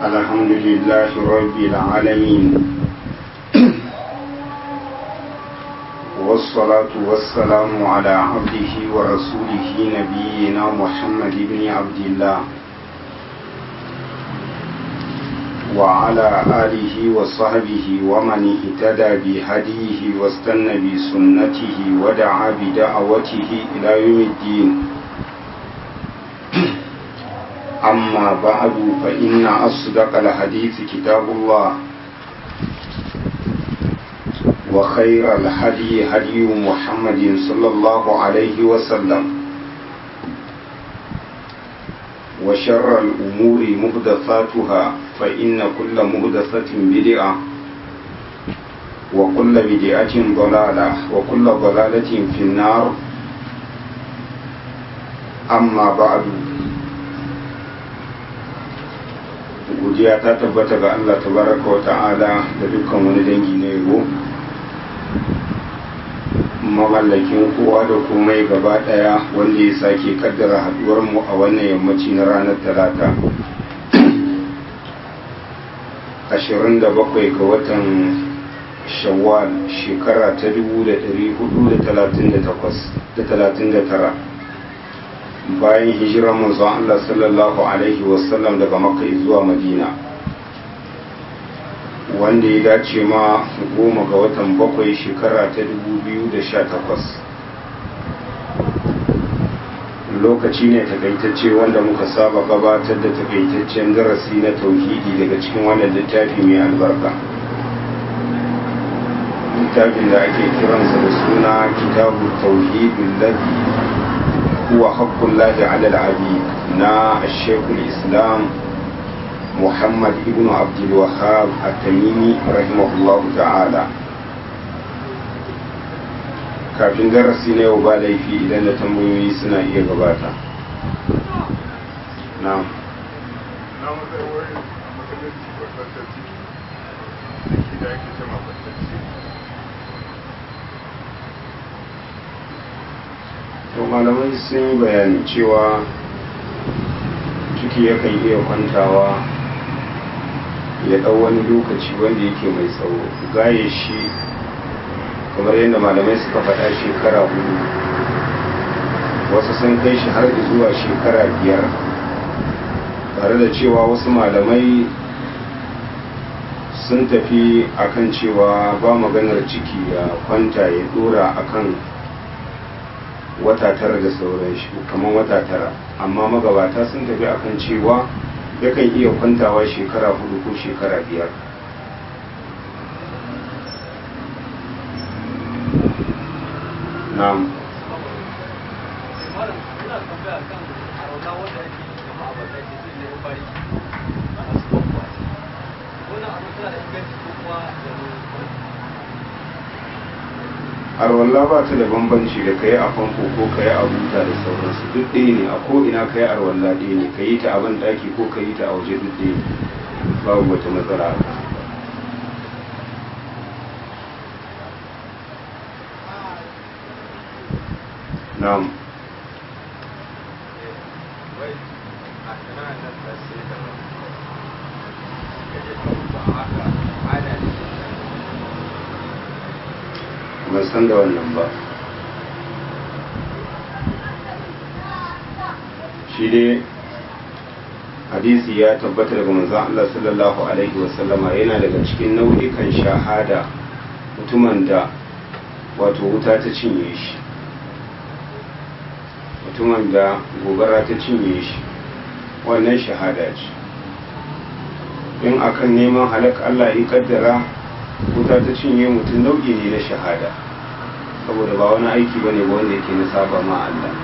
الحمد لله رب العالمين والصلاة والسلام على عبده ورسوله نبينا محمد بن عبد الله وعلى آله وصحبه ومن اهتدى بهديه واستنى بسنته ودعا بدعوته إلى يوم الدين أما بعد فإن أصدق الحديث كتاب الله وخير الهدي هدي محمد صلى الله عليه وسلم وشر الأمور مهدثاتها فإن كل مهدثة بدعة وكل بدعة ضلالة وكل ضلالة في النار أما بعد godiya ta tabbata ga Allah tabaraka wa ta'ala da dukkan wani dangi na yabo mamallakin kowa da komai gaba daya wanda ya sake kaddara haduwar mu a wannan yammaci na ranar talata 27 ga watan shawwal shekara ta 1439 bayan hijirar manzon Allah sallallahu alaihi wasallam daga makka zuwa madina wanda ya dace ma goma ga watan bakwai shekara ta 2018 lokaci ne takaitacce wanda muka saba gabatar da takaitaccen darasi na tauhidi daga cikin wannan littafi mai albarka littafin da ake kiransa da suna kitabu tauhidin ladhi هو حق الله على العبيد نا الشيخ الإسلام محمد ابن عبد الوهاب التميمي رحمه الله تعالى kafin darasi na yau ba laifi idan da tambayoyi suna iya gabata na to malamai sun yi bayani cewa ciki yakan iya kwantawa ya ɗau wani lokaci wanda yake mai tsawo gaye shi kamar yadda malamai suka faɗa shekara hudu wasu sun kai shi har zuwa shekara biyar tare da cewa wasu malamai sun tafi akan cewa ba maganar ciki ya kwanta ya dora akan wata tara da sauran shi kamar wata tara amma magabata sun tafi akan cewa yakan iya kwantawa shekara hudu ko shekara biyar na'am arwalla ba ta da bambanci da kai a famfo ko kai a buta da sauransu duk ɗaya ne a ko ina kai arwalla ɗaya ne ka yi ta a ban ɗaki ko ka yi ta a waje duk ɗaya ne babu wata matsala a na'am ban san da wannan ba shi dai hadisi ya tabbata daga manzon Allah sallallahu alaihi wasallama yana daga cikin nau'ikan shahada mutumin da wato wuta ta cinye shi mutumin da gobara ta cinye shi wannan shahada ce in akan neman halak Allah ya kaddara wuta ta cinye mutum nau'i ne na shahada saboda ba wani aiki ba ne wanda yake na saba ma Allah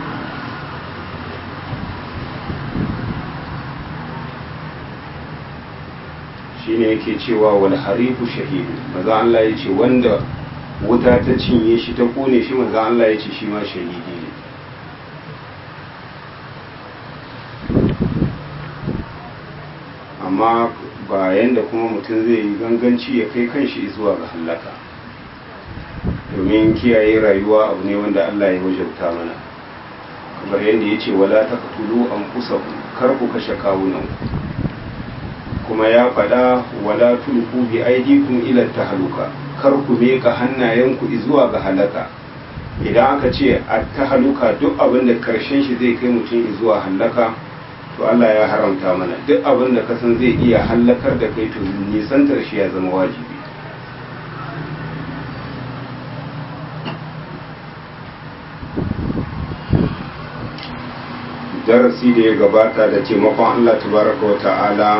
shi ne yake cewa wal harifu shahidu maza Allah ya ce wanda wuta ta cinye shi ta kone shi maza Allah ya ce shi ma shahidi ne amma ba yanda kuma mutum zai yi ganganci ya kai kanshi zuwa ga hallaka domin kiyaye rayuwa abu ne wanda Allah ya wajauta mana kamar yadda ya ce wala ta katulu an kusa kar ku kashe kawunan kuma ya faɗa wala tulku bi aidikum ila tahluka kar ku meka hannayenku zuwa ga halaka idan aka ce a tahaluka duk abin da karshen shi zai kai mutum zuwa halaka to Allah ya haramta mana duk abin da kasan zai iya hallakar da kai to nisantar shi ya zama wajibi darasi da ya gabata da taimakon Allah tabaraka wa ta'ala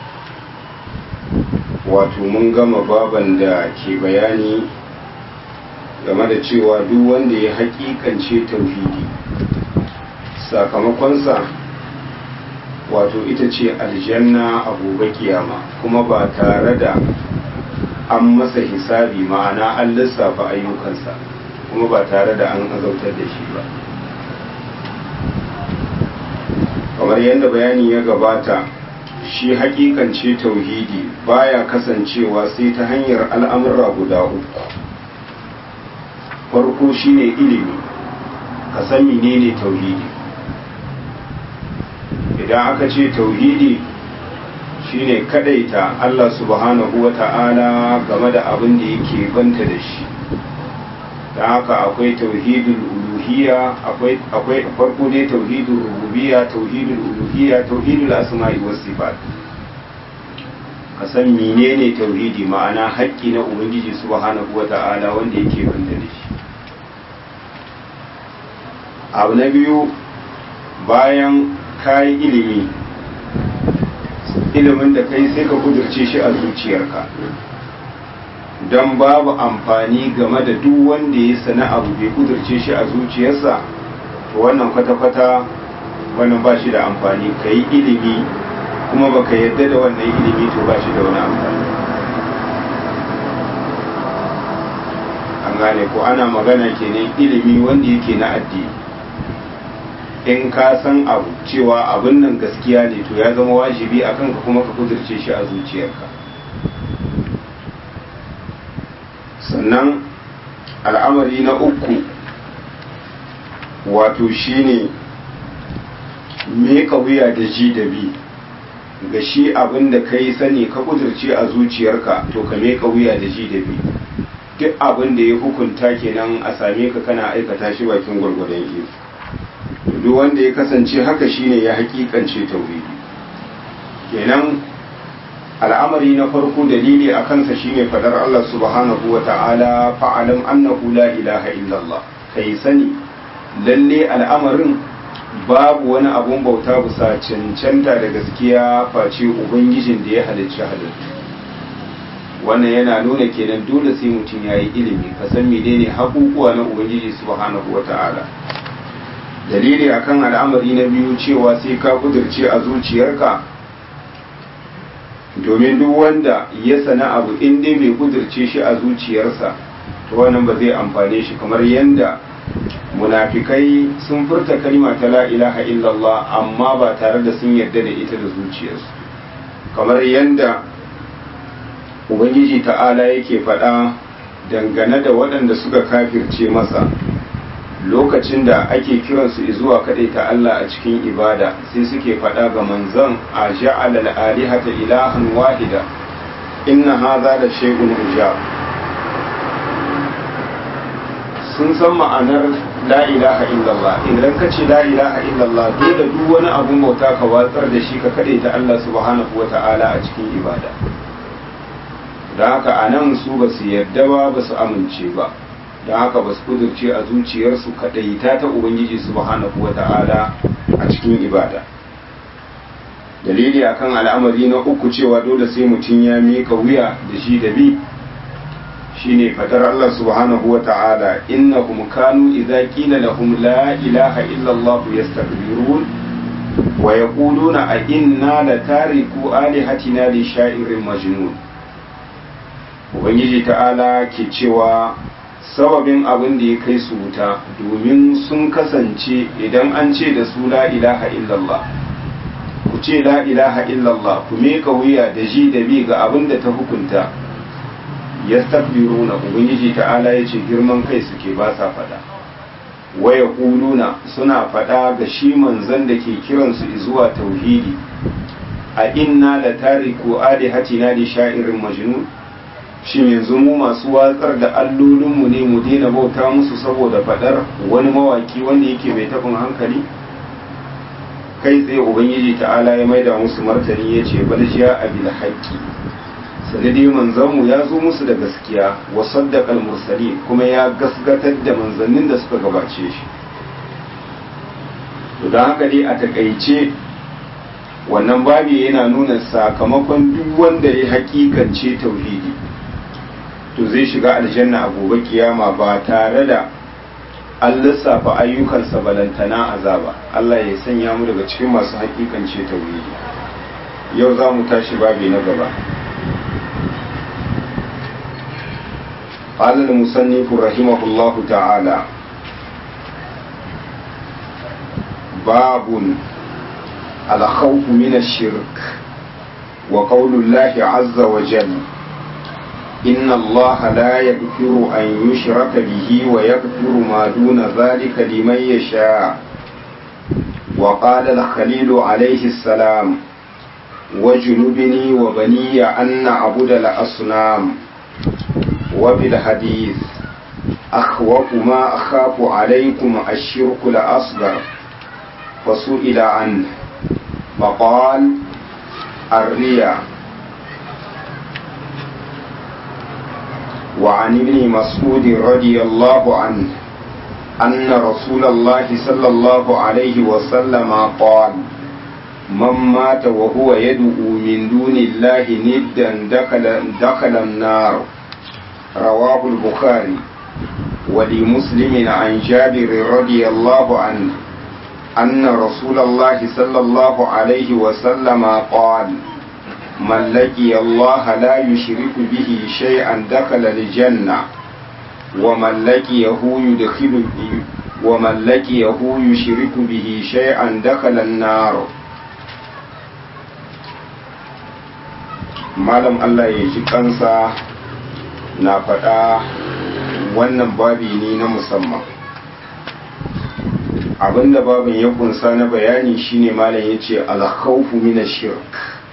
wato mun gama baban da ke bayani game da cewa duk wanda ya hakikance tauhidi sakamakonsa wato ita ce aljanna a gobe kiyama kuma ba tare da an masa hisabi ma'ana an lissafa ayyukansa kuma ba tare da an azautar da shi ba kamar yadda bayani ya gabata shi hakikance tauhidi baya kasancewa sai ta hanyar al'amurra guda uku farko shine ilimi ka san menene tauhidi idan aka ce tauhidi shine kadaita Allah subhanahu wa ta'ala game da abin da yake banta da shi da haka akwai tauhidul uluhiyya akwai akwai farko dai tauhidul rububiyya tauhidul uluhiyya tauhidul asma'i was sifat ka san menene tauhidi ma'ana haƙƙi na ubangiji subhanahu wa ta'ala wanda yake banta da shi abu na biyu bayan kayi ilimi ilimin da kai sai ka kudurce shi a zuciyarka don babu amfani game da duk wanda ya sana abu bai kudurce shi a zuciyarsa to wannan kwata-kwata wannan ba shi da amfani ka yi ilimi kuma baka yadda da wannan ilimi to ba shi da wani amfani an gane ko ana magana kenan ilimi wanda yake na addini in ka san abu cewa abin nan gaskiya ne to ya zama wajibi a kanka kuma ka kudurce shi a zuciyarka sannan al'amari na uku wato shine meka wuya da ji da bi ga shi abin da ka yi sani ka kudurce a zuciyarka to ka meka wuya da ji da bi duk abin da ya hukunta kenan a same ka kana aikata shi bakin gwargwadon iko duk wanda ya kasance haka shine ya hakikance tauhidi kenan al'amari na farko dalili a kansa shine fadar Allah subhanahu wa ta'ala fa'alam annahu la ilaha illallah kai sani lalle al'amarin babu wani abun bauta bisa cancanta da gaskiya face ubangijin da ya halicci halittu wannan yana nuna kenan dole sai mutum ya yi ilimi ka san menene hakukuwa na ubangiji subhanahu wa ta'ala dalili akan al'amari na biyu cewa sai ka kudurce a zuciyarka domin duk wanda ya sana abu in dai bai kudurce shi a zuciyarsa to wannan ba zai amfane shi kamar yadda munafikai sun furta kalma ta la ilaha illallah amma ba tare da sun yarda da ita da zuciyarsu kamar yadda ubangiji ta'ala yake faɗa dangane da waɗanda suka kafirce masa lokacin da ake kiransu zuwa ta Allah a cikin ibada sai suke faɗa ga manzon a ja'ala al-alihata ilahan wahida inna hadha la shay'un ujab sun san ma'anar la ilaha illallah idan ka ce la ilaha illallah dole duk wani abun bauta ka watsar da shi ka ta Allah subhanahu wata'ala a cikin ibada don haka a nan su ba su yarda ba ba su amince ba don haka ba su kudurce a zuciyarsu kaɗaita ta ubangiji subhanahu wa ta'ala a cikin ibada dalili akan al'amari na uku cewa dole sai mutum ya mika wuya da shi da bi shine fadar Allah subhanahu wa ta'ala innahum kanu idza qila lahum la ilaha illa Allah yastakbirun wa yaquluna a inna la tariku alihatina li sha'irin majnun ubangiji ta'ala ke cewa sababin abin da ya kai su wuta domin sun kasance idan an ce da su la ilaha illallah ku ce la ilaha illallah ku meka wuya da ji da bi ga abin da ta hukunta ya na ubangiji ta'ala ya ce girman kai suke ba sa fada waya kuluna suna fada ga shi manzan da ke kiransu zuwa tauhidi a inna la tariku alihatina li sha'irin majnun shin yanzu mu masu watsar da allolinmu ne mu daina bauta musu saboda fadar wani mawaki wanda yake mai tafin hankali kai tsaye ubangiji ta'ala ya maida musu martani ya ce bal jiya abil haqqi sanadi manzanmu ya zo musu da gaskiya wa saddaqal mursali kuma ya gasgatar da manzannin da suka gabace shi to don haka dai a takaice wannan babi yana nuna sakamakon duk wanda ya hakikance tauhidi to zai shiga aljanna a gobe kiyama ba tare da an lissafa ayyukansa balantana azaba Allah ya sanya mu daga cikin masu hakikance tauhidi yau za mu tashi babi na gaba قال المصنف رحمه الله تعالى باب الخوف من الشرك وقول الله عز وجل إن الله لا يغفر أن يشرك به ويغفر ما دون ذلك لمن يشاء وقال الخليل عليه السلام وجنبني وبني أن نعبد الأصنام وفي الحديث أخوف ما أخاف عليكم الشرك الأصغر فسئل عنه فقال الرياء وعن ابن مسعود رضي الله عنه أن رسول الله صلى الله عليه وسلم قال من مات وهو يدعو من دون الله ندا دخل, دخل النار رواه البخاري ولمسلم عن جابر رضي الله عنه أن رسول الله صلى الله عليه وسلم قال من لقي الله لا يشرك به شيئا دخل الجنة ومن لقيه يدخل ومن لقيه يشرك به شيئا دخل النار malam Allah ya ji kansa na faɗa wannan babi ne na musamman abinda babin ya kunsa na bayani shine malam ya ce alkhawfu min shirk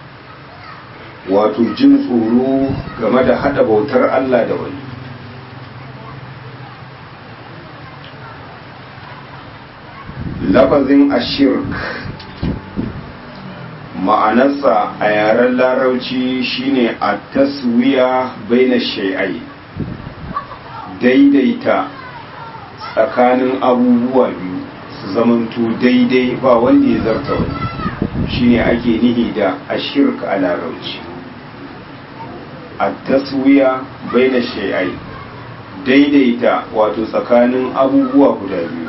wato jin tsoro game da hada bautar Allah da wani lafazin ashirk ma'anarsa a yaren larauci shine a taswiya baina shai'ai daidaita tsakanin abubuwa biyu su zamanto daidai ba wanda ya zarta wani shine ake nihi da ashirk a larauci a taswiya baina shai'ai daidaita wato tsakanin abubuwa guda biyu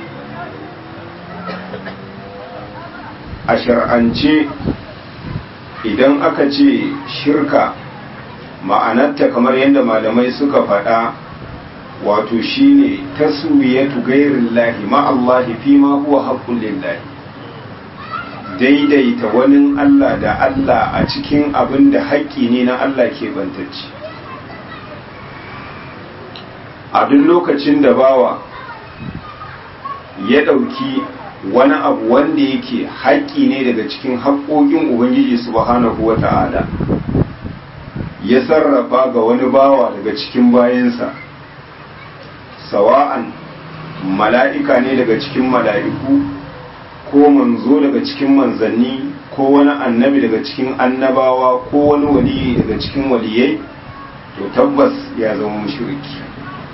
a shar'ance idan aka ce shirka ma'anarta kamar yadda malamai suka faɗa wato shine taswiyatu gairin lahi ma'allahi fi ma huwa haƙƙun lillahi daidaita wani Allah da Allah a cikin abin da haƙƙi ne na Allah ke bantacci a duk lokacin da bawa ya ɗauki wani abu wanda yake haƙƙi ne daga cikin haƙƙoƙin ubangiji subhanahu wa ta'ala ya sarrafa ga wani bawa daga cikin bayansa sawa'an mala'ika ne daga cikin mala'iku ko manzo daga cikin manzanni ko wani annabi daga cikin annabawa ko wani waliyi daga cikin waliyai to tabbas ya zama mushriki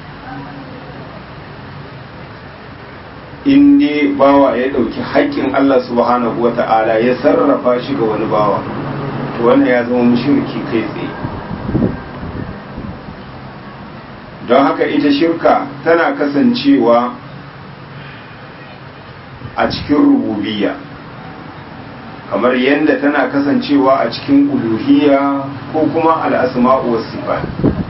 in dai bawa ya ɗauki haƙƙin Allah subhanahu wa ta'ala ya sarrafa shi ga wani bawa to wannan ya zama mushriki kai tsaye don haka ita shirka tana kasancewa a cikin rububiyya kamar yadda tana kasancewa a cikin uluhiyya ko kuma al'asma'u was sifat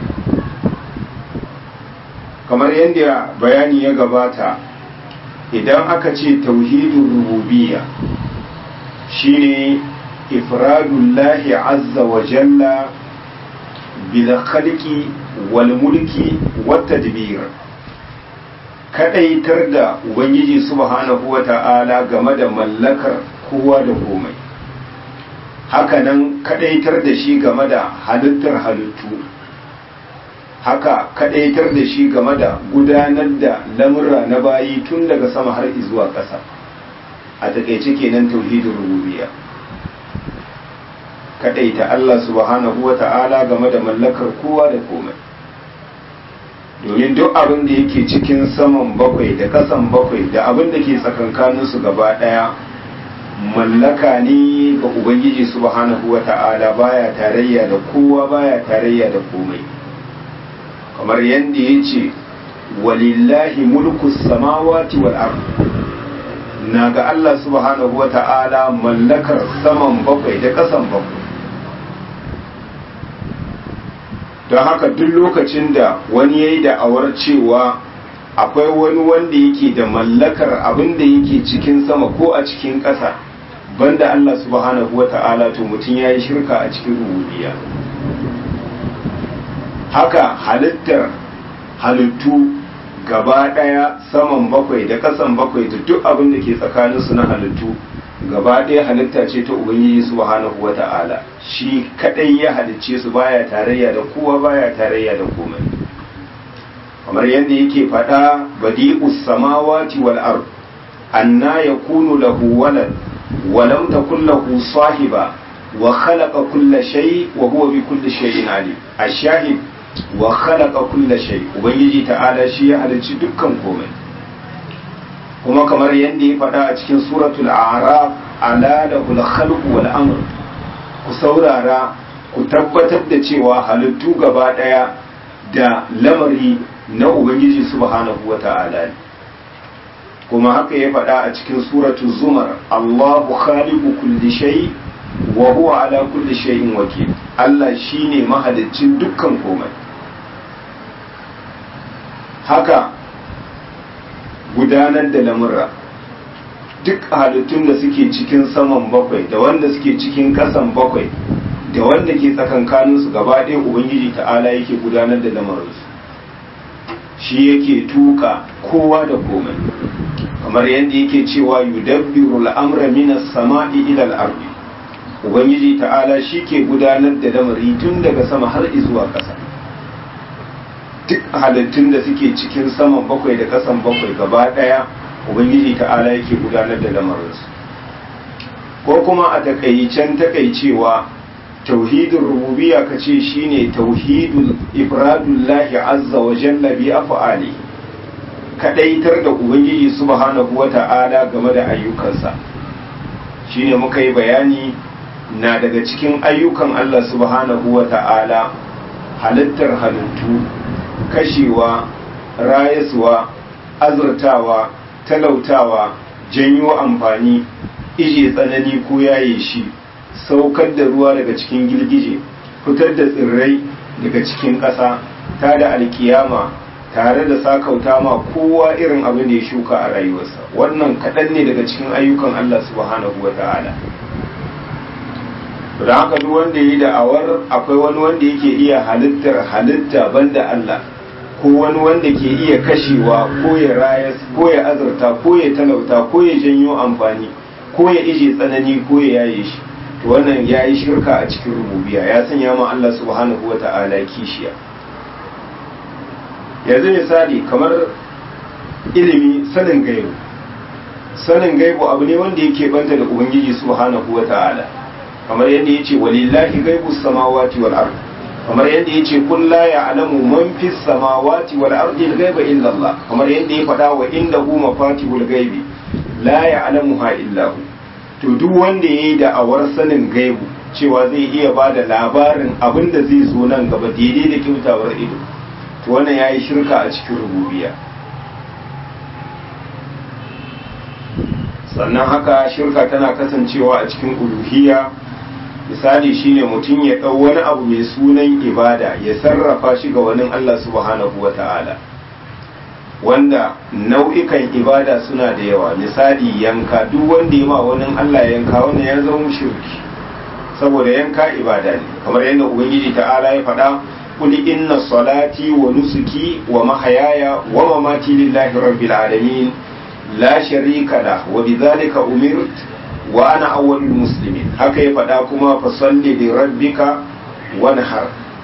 kamar yadda bayani ya gabata idan aka ce tauhidin rububiyya shine ifradullahi azza wa jalla bil khalqi wal mulki wat tadbir kadaitar da ubangiji subhanahu wa ta'ala game da mallakar kowa da komai hakanan kadaitar da shi game da halittar halittu haka kadaitar da shi game da gudanar da lamurra na bayi tun daga sama har zuwa ƙasa a takaice kenan tauhidin rububiyya kadaita Allah subhanahu wa ta'ala game da mallakar kowa da komai domin duk abin da yake cikin saman bakwai da kasan bakwai da abin da ke tsakankaninsu gaba daya mallaka ne ga ubangiji subhanahu wa ta'ala baya tarayya da kowa baya tarayya da komai kamar yadda ya ce walillahi mulku samawati wal ard na ga Allah subhanahu wa ta'ala mallakar saman bakwai da kasan bakwai don haka duk lokacin da wani ya yi da'awar cewa akwai wani wanda yake da mallakar abin da yake cikin sama ko a cikin ƙasa banda Allah subhanahu wa ta'ala to mutum ya yi shirka a cikin rububiya haka halittar halittu gaba ɗaya saman bakwai da ƙasan bakwai da duk abin da ke tsakaninsu na halittu gaba ɗaya halitta ce ta ubangiji subhanahu wa ta'ala shi kadai ya halicce su baya tarayya da kowa baya tarayya da komai kamar yadda yake faɗa badi'us samawati wal ard anna yakunu lahu walad wa lam takul lahu sahiba wa khalaqa kulla shay wa huwa bi kulli shay'in alim ash-shahid wa khalaqa kulla shay ubangiji ta'ala shi ya halicci dukkan komai kuma kamar yadda ya faɗa a cikin suratul a'raf ala lahul khalqu wal amr ku saurara ku tabbatar da cewa halittu gaba ɗaya da lamari na ubangiji subhanahu wa ta'ala ne kuma haka ya faɗa a cikin suratul zumar Allahu khaliqu kulli shay wa huwa ala kulli shay'in wakil Allah shine mahaliccin dukkan komai haka gudanar da lamurra duk halittun da suke cikin saman bakwai da wanda suke cikin kasan bakwai da wanda ke tsakankaninsu gaba ɗaya ubangiji ta'ala yake gudanar da lamarinsu shi yake tuka kowa da komai kamar yadda yake cewa yudabbiru al'amra minas sama'i ila al-ardi ubangiji ta'ala shi ke gudanar da lamari tun daga sama har zuwa ƙasa duk halittun da suke cikin saman bakwai da kasan bakwai gaba daya ubangiji ta'ala yake gudanar da lamarinsu ko kuma a takaicen takaicewa tauhidin rububiya ka ce shine tauhidul ifradullahi azza wa jalla bi af'ali kadaitar da ubangiji subhanahu wa ta'ala game da ayyukansa shine muka yi bayani na daga cikin ayyukan Allah subhanahu wa ta'ala halittar halittu kashewa rayaswa azurtawa talautawa janyo amfani ije tsanani ko yaye shi saukar da ruwa daga cikin girgije fitar da tsirrai daga cikin ƙasa ta da alkiyama tare da sakauta ma kowa irin abin da ya shuka a rayuwarsa wannan kaɗan ne daga cikin ayyukan Allah subhanahu wa ta'ala da haka duk wanda yi da'awar akwai wani wanda yake iya halittar halitta banda Allah ko wani wanda ke iya kashewa ko ya rayas ko ya azurta ko ya talauta ko ya janyo amfani ko ya ije tsanani ko ya yaye shi to wannan ya yi shirka a cikin rububiya ya sanya ma Allah subhanahu wa ta'ala kishiya yanzu misali kamar ilimi sanin gaibu sanin gaibu abu ne wanda yake banta da ubangiji subhanahu wa ta'ala kamar yadda yace walillahi gaibu samawati wal ard kamar yadda yace kun la ya'lamu man fis samawati wal ardi al ghaiba illa Allah kamar yadda ya faɗa wa indahu mafatihul ghaibi la ya'lamuha illa hu to duk wanda yayi da awar sanin gaibu cewa zai iya ba da labarin abin da zai zo nan gaba daidai da kyautawar ido to wannan yayi shirka a cikin rububiyya sannan haka shirka tana kasancewa a cikin uluhiyya misali shine mutum ya ɗau wani abu mai sunan ibada ya sarrafa shi ga wani Allah subhanahu wa ta'ala wanda nau'ikan ibada suna da yawa misali yanka duk wanda ya ma wani Allah yanka wannan ya zama shirki saboda yanka ibada ne kamar yadda ubangiji ta'ala ya faɗa قل إن صلاتي ونسكي ومحياي ومماتي لله رب العالمين لا شريك له وبذلك أمرت wa ana awwalul muslimin haka ya faɗa kuma fa salli li rabbika wanhar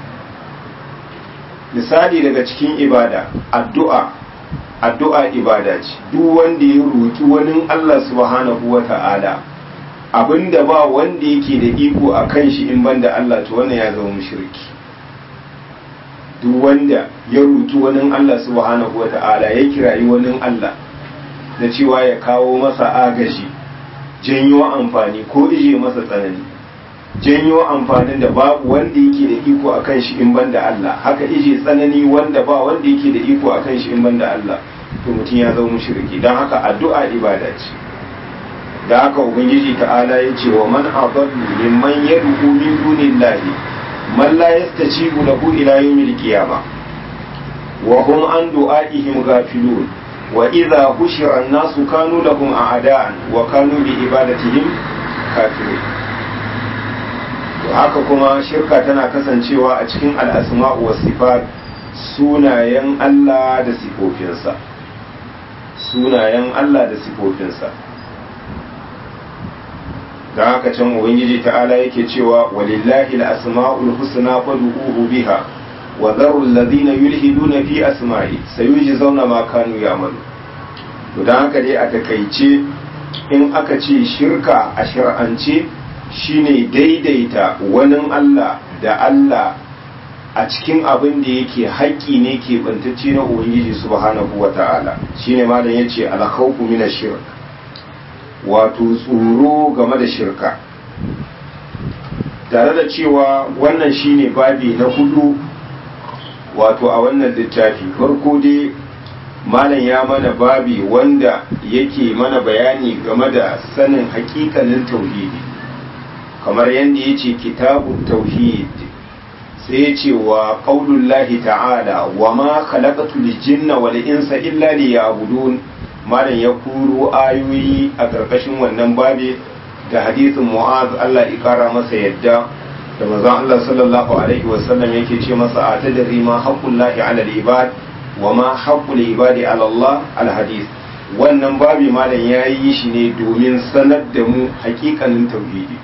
misali daga cikin ibada addu'a addu'a ibada ce duk wanda ya roki wani Allah subhanahu wa ta'ala abinda ba wanda yake da iko a kan shi in banda Allah to wannan ya zama mushriki duk wanda ya roki wani Allah subhanahu wa ta'ala ya kirayi wani Allah da cewa ya kawo masa agaji janyo amfani ko ije masa tsanani janyo amfanin da babu wanda yake da iko a kan shi in banda Allah haka ije tsanani wanda ba wanda yake da iko a kan shi in banda Allah to mutum ya zama mushriki don haka addu'a ibada ce da haka ubangiji ta'ala ya ce wa man adallu mimman yad'u min dunillahi man la yastajibu lahu ila yawmil qiyamah wa hum an du'aihim ghafilun wa idza hushira an-nasu kanu lahum a'da'an wa kanu bi ibadatihim kafirin to haka kuma shirka tana kasancewa a cikin al'asma'u wa sifat sunayen Allah da sifofinsa sunayen Allah da sifofinsa da haka can ubangiji ta'ala yake cewa walillahi al-asma'ul husna fad'uhu biha wa dharu alladhina yulhiduna fi asma'i sayujzauna ma kanu ya'malu to dan haka dai a takaice in aka ce shirka a shar'ance shine daidaita wani Allah da Allah a cikin abin da yake haƙƙi ne ke bantacce na Ubangiji subhanahu wa ta'ala shine malam yace al-khawfu min shirk wato tsoro game da shirka tare da cewa wannan shine babi na hudu wato a wannan littafi farko dai malam ya mana babi wanda yake mana bayani game da sanin hakikanin tauhidi kamar yadda ya ce kitabun tauhid sai ya ce wa ƙaunullahi ta'ala wa ma khalaqatu jinna wal insa illa liya'budun malam ya kuro ayoyi a ƙarƙashin wannan babe da hadisin mu'az Allah ya ƙara masa yadda da manzon Allah sallallahu alaihi wa sallam yake ce masa a tadri ma haqqullahi 'ala al-ibad wa ma haqqul ibadi 'ala Allah al-hadith wannan babi malam ya yi shi ne domin sanar da mu hakikanin tauhidi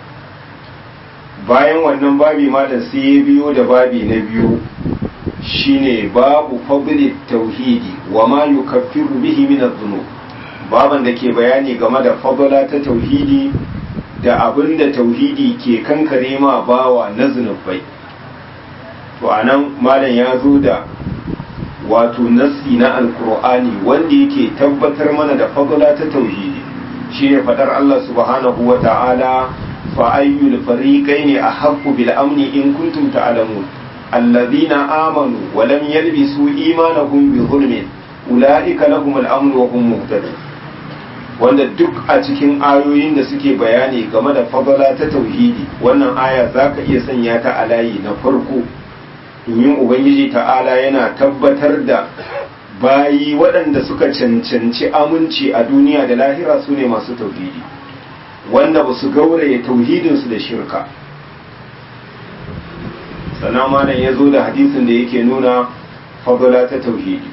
bayan wannan babi malam sai ya biyo da babi na biyu shine babu fadli tauhidi wa ma yukaffiru bihi min adh-dhunub baban da ke bayani game da fadla ta tauhidi da abin da tauhidi ke kankare ma bawa na zunubai to anan malam ya zo da wato nassi na alkur'ani wanda yake tabbatar mana da fadla ta tauhidi shine fadar Allah subhanahu wa ta'ala fa ayyul fariqaini ahaqqu bil amni in kuntum ta'lamun alladhina amanu wa lam yalbisu imanahum bi zulmin ulaika lahum al-amn wa hum muhtadun wanda duk a cikin ayoyin da suke bayani game da fadala ta tauhidi wannan aya zaka iya sanya ta a layi na farko domin ubangiji ta'ala yana tabbatar da bayi waɗanda suka cancanci aminci a duniya da lahira su ne masu tauhidi wanda ba su gauraye tauhidinsu da shirka sannan malam ya zo da hadisin da yake nuna fadala ta tauhidi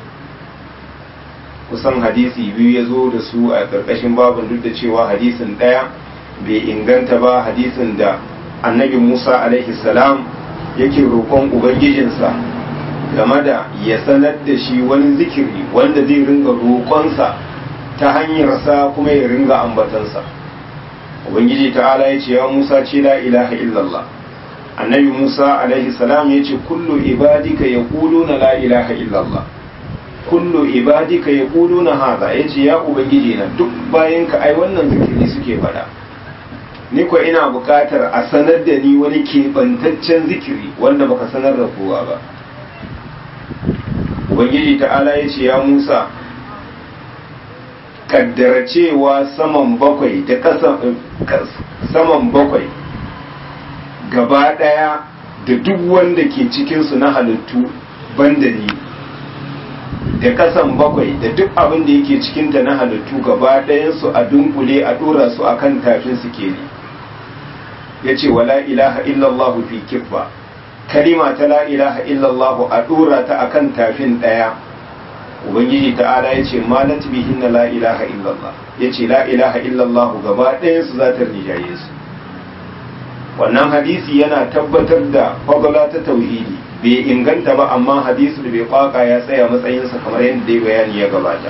kusan hadisi biyu ya zo da su a ƙarƙashin babin duk da cewa hadisin ɗaya bai inganta ba hadisin da annabi musa alaihi salam yake roƙon ubangijinsa game da ya sanar da shi wani zikiri wanda zai ringa roƙonsa ta hanyarsa kuma ya ringa ambatansa ubangiji ta'ala ya ce ya musa ce la ilaha illallah annabi musa alaihi salam ya ce kullu ibadika ya na la ilaha illallah kullu ibadika ya na haza ya ce ya ubangiji na duk bayan ka ai wannan zikiri suke faɗa ni ko ina buƙatar a sanar da ni wani keɓantaccen zikiri wanda baka sanar da kowa ba ubangiji ta'ala ya ce ya musa kaddara cewa saman bakwai da saman bakwai gaba ɗaya da duk wanda ke cikinsu na halittu banda ni da kasan bakwai da duk abin da yake cikinta na halittu gaba ɗayansu a dunkule a ɗora su akan tafin su ke ne ya ce wa la ilaha illallahu fi kiffa kalima ta la ilaha illallahu a ɗora ta akan tafin ɗaya ubangiji ta'ala ya ce malat bihin la ilaha illallah ya ce la ilaha illallah gaba ɗayansu za ta rijaye su wannan hadisi yana tabbatar da fagala ta tauhidi bai inganta ba amma hadisi da bai kwaka ya tsaya matsayinsa kamar yadda dai bayani ya gabata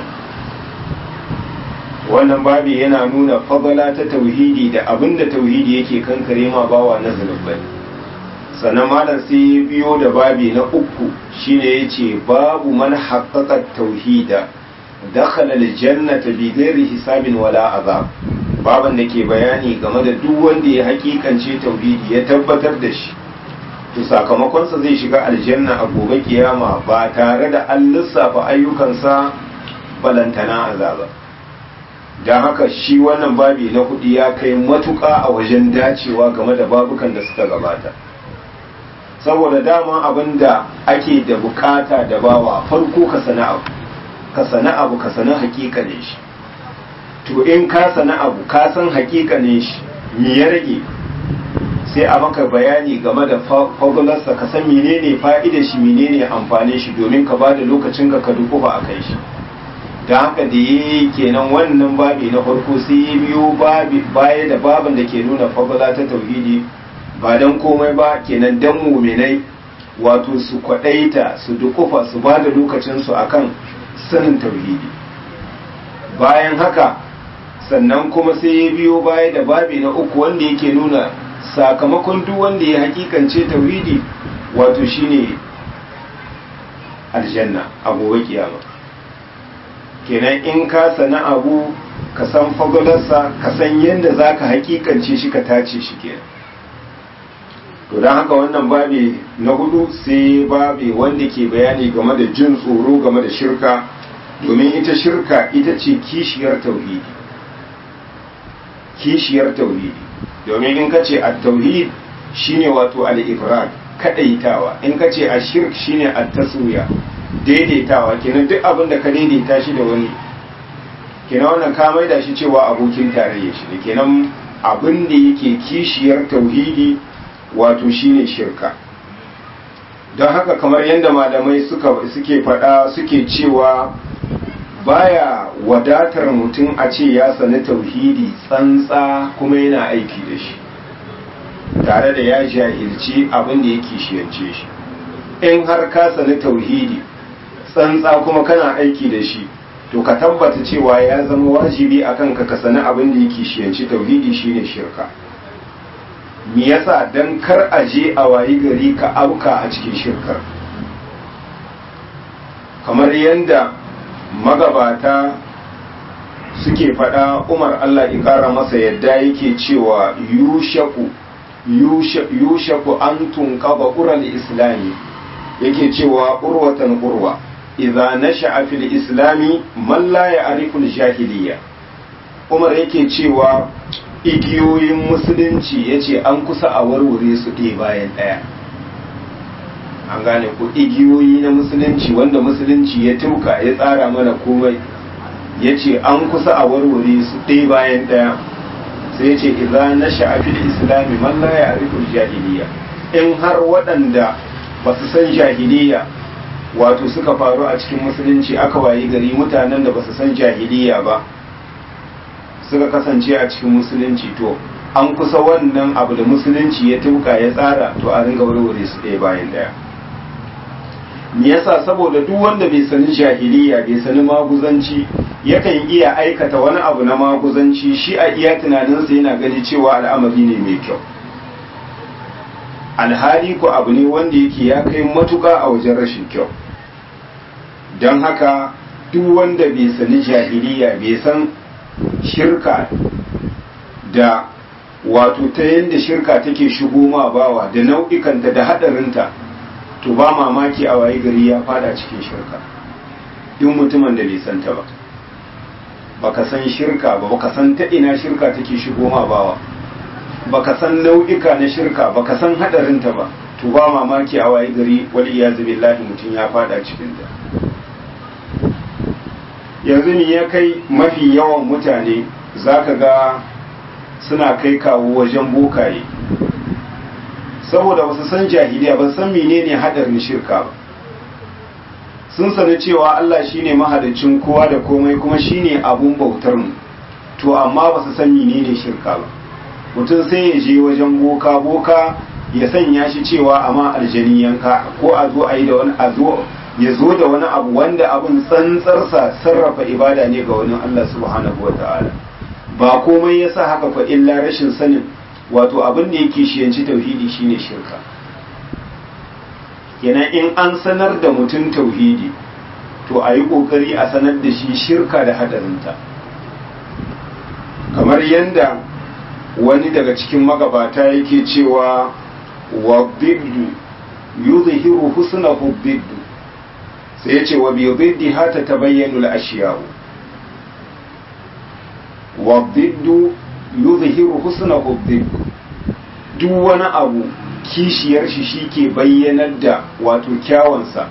wannan babi yana nuna fagala ta tauhidi da abin da tauhidi yake kankare ma bawa na zunubai sannan malam sai ya biyo da babi na uku shine ya ce babu man haƙaƙa tauhida dakhala aljannata bi ghairi hisabin wala azab baban da ke bayani game da duk wanda ya hakikance tauhidi ya tabbatar da shi to sakamakonsa zai shiga aljanna a gobe kiyama ba tare da an lissafa ayyukansa balantana azaba don haka shi wannan babi na hudu ya kai matuƙa a wajen dacewa game da babukan da suka gabata saboda dama abin da ake da bukata da bawa farko ka sana abu ka sana abu ka sana hakikanin shi to in ka sana abu ka san hakikanin shi me ya rage sai a maka bayani game da fagularsa ka san menene fa'idar shi menene amfanin shi domin ka ba da lokacin ka ka dukufa a kai shi da haka da ya yi kenan wannan babi na farko sai ya biyo baya da babin da ke nuna fagula ta tauhidi ba don komai ba kenan dan muminai wato su kwaɗaita su dukufa su ba da lokacinsu akan sanin tauhidi bayan haka sannan kuma sai ya biyo baya da babi na uku wanda yake nuna sakamakon duk wanda ya hakikance tauhidi wato shine aljanna a gobe kiyama kenan in ka sana abu ka san fagolarsa ka san yadda za ka hakikance shi ka tace shi kenan to don haka wannan babi na hudu sai babi wanda ke bayani game da jin tsoro game da shirka domin ita shirka ita ce kishiyar tauhidi kishiyar tauhidi domin in ka ce at-tauhid shine wato al-ifrad kadaitawa in ka ce ashirk shine at-taswiya daidaitawa kenan duk abin da ka daidaita shi da wani kenan wannan ka maida shi cewa abokin tarayya shi ne kenan abin da yake kishiyar tauhidi wato shine shirka don haka kamar yadda malamai suka suke faɗa suke cewa baya wadatar mutum a ce ya sani tauhidi tsantsa kuma yana aiki da shi tare da ya jahilci abin da ya kishiyance shi in har ka sani tauhidi tsantsa kuma kana aiki da shi to ka tabbata cewa ya zama wajibi akan ka ka sani abin da ya kishiyanci tauhidi shine shirka me yasa dan kar a je a wayi gari ka auka a cikin shirkar kamar yadda magabata suke faɗa umar Allah ya ƙara masa yadda yake cewa yushaku yushaku an tunqaba ural islami yake cewa urwatan urwa idza nasha'a fil islami man la ya'rifu al-jahiliyya umar yake cewa igiyoyin musulunci yace an kusa a warware su ɗaya bayan ɗaya an gane ko igiyoyi na musulunci wanda musulunci ya tuka ya tsara mana komai ya ce an kusa a warware su ɗaya bayan ɗaya sai ya ce idza na sha'afil islami man la ya'rifu jahiliya in har waɗanda ba su san jahiliya wato suka faru a cikin musulunci aka wayi gari mutanen da ba su san jahiliya ba suka kasance a cikin musulunci to an kusa wannan abu da musulunci ya tuka ya tsara to a ringa warware su ɗaya bayan ɗaya me yasa saboda duk wanda bai sani jahiliya bai sani maguzanci yakan iya aikata wani abu na maguzanci shi a iya tunaninsa yana gani cewa al'amari ne mai kyau alhali ko abu ne wanda yake ya kai matuka a wajen rashin kyau don haka duk wanda bai sani jahiliya bai san shirka da wato ta yadda shirka take shigo ma bawa da nau'ikanta da haɗarinta to ba mamaki a waye gari ya fada cikin shirka duk mutumin da bai santa ba baka san shirka ba baka san ta ina shirka take shigo ma bawa baka san nau'ika na shirka baka san hadarinta ba to ba mamaki a waye gari wal iyazu billahi mutum ya fada cikin ta yanzu ne ya kai mafi yawan mutane zaka ga suna kai kawo wajen bokaye saboda ba su san jahiliya ba san menene hadarin shirka ba sun sani cewa Allah shine mahalicin kowa da komai kuma shine abun bautar mu to amma ba su san menene shirka ba mutum sai ya je wajen boka boka ya sanya shi cewa amma aljani yanka ko a zo a yi da wani a zo ya zo da wani abu wanda abun tsantsarsa sarrafa ibada ne ga wani Allah subhanahu wa ta'ala ba komai yasa haka fa illa rashin sanin wato abin da yake shiyanci tauhidi shine shirka kenan in an sanar da mutum tauhidi to a yi ƙoƙari a sanar da shi shirka da hadarinta kamar yadda wani daga cikin magabata yake cewa wa biddu yuzhiru husnahu biddu sai ya ce wa bi biddi hata tabayyanu al-ashiya'u wa biddu yuzhiru husnahu biddu duk wani abu kishiyar shi shi ke bayyanar da wato kyawansa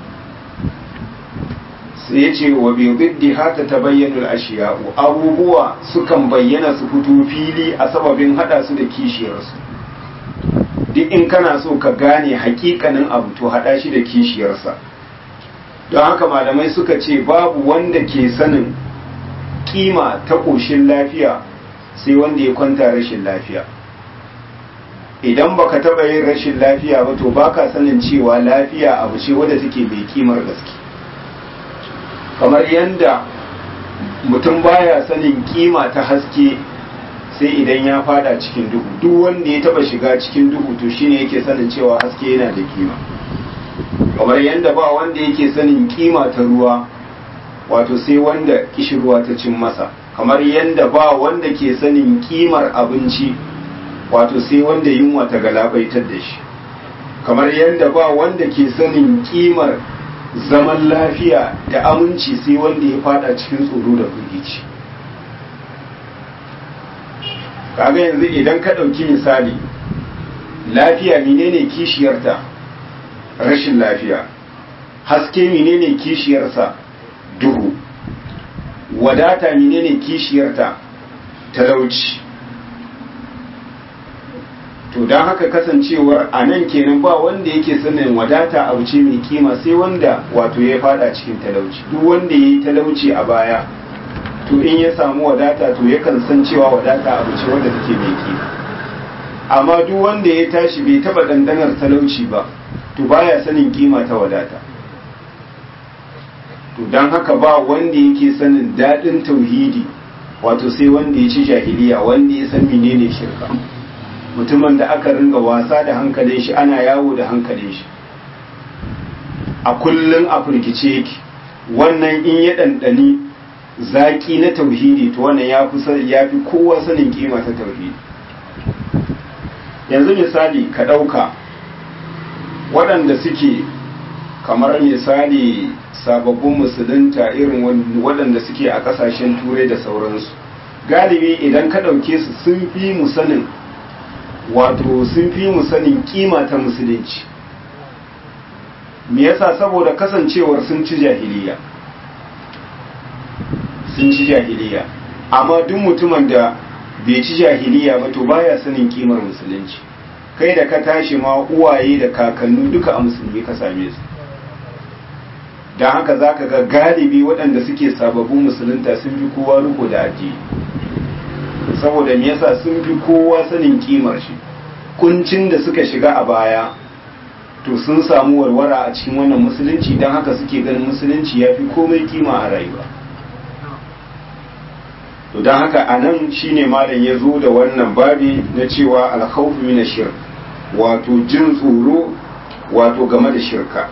sai ya ce wa biddi hata ta bayyana ashiya'u abubuwa sukan bayyana su fito fili a sababin hada su da kishiyarsu duk in kana so ka gane hakikanin abu to hada shi da kishiyarsa don haka malamai suka ce babu wanda ke sanin kima ta ƙoshin lafiya sai wanda ya kwanta rashin lafiya idan baka taba yin rashin lafiya ba to baka sanin cewa lafiya abu ce wadda take mai kimar gaske kamar yadda mutum baya sanin kima ta haske sai idan ya fada cikin duhu duk wanda ya taba shiga cikin duhu to shine yake sanin cewa haske yana da kima kamar yadda ba wanda yake sanin kima ta ruwa wato sai wanda kishirwa ta cin masa kamar yadda ba wanda ke sanin kimar abinci wato sai wanda yunwa ta galabaitar da shi kamar yadda ba wanda ke sanin kimar zaman lafiya da aminci sai wanda ya fada cikin tsoro da firgici kaga yanzu idan ka ɗauki misali lafiya menene kishiyarta rashin lafiya haske menene kishiyarsa duhu wadata menene kishiyarta talauci to don haka kasancewar a nan kenan ba wanda yake sanin wadata abu ce mai kima sai wanda wato ya fada cikin talauci duk wanda ya yi talauci a baya to in ya samu wadata to yakan san cewa wadata abu ce wanda take mai kima amma duk wanda ya tashi bai taba dandanar talauci ba to baya sanin kima ta wadata to don haka ba wanda yake sanin daɗin tauhidi wato sai wanda ya ci jahiliya wanda ya san menene shirka mutumin da aka ringa wasa da hankalin shi ana yawo da hankalin shi a kullum a firgice yake wannan in ya ɗanɗani zaƙi na tauhidi to wannan ya fi kowa sanin kima ta tauhidi yanzu misali ka ɗauka waɗanda suke kamar misali sababbin musulunta irin waɗanda suke a ƙasashen turai da sauransu galibi idan ka ɗauke su sun fi mu sanin wato sun fi mu sanin kima ta musulunci me yasa saboda kasancewar sun ci jahiliya sun ci jahiliya amma duk mutumin da bai ci jahiliya ba to baya sanin kimar musulunci kai da ka tashi ma uwaye da kakannu duka a musulmi ka same su don haka za ka ga galibi waɗanda suke sababbin musulunta sun fi kowa riko da addini saboda me yasa sun fi kowa sanin kimar shi kuncin da suka shiga a baya to sun samu warwara a cikin wannan musulunci don haka suke ganin musulunci ya fi komai kima a rayuwa to don haka a nan shine malam ya zo da wannan babi na cewa alkhawfu min shirk wato jin tsoro wato game da shirka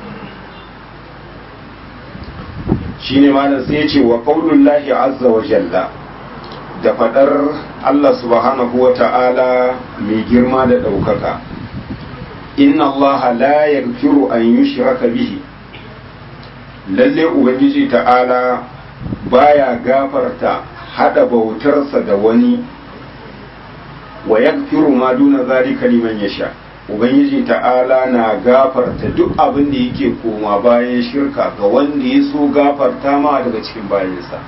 shine malam sai ya ce wa qaulullahi azza wa jalla da fadar Allah subhanahu wa ta'ala mai girma da ɗaukaka inna Allah la yaghfiru an yushraka bihi lalle ubangiji ta'ala baya gafarta hada bautarsa da wani wa yaghfiru ma duna zalika liman yasha ubangiji ta'ala na gafarta duk abin da yake koma bayan shirka ga wanda ya so gafarta ma daga cikin bayansa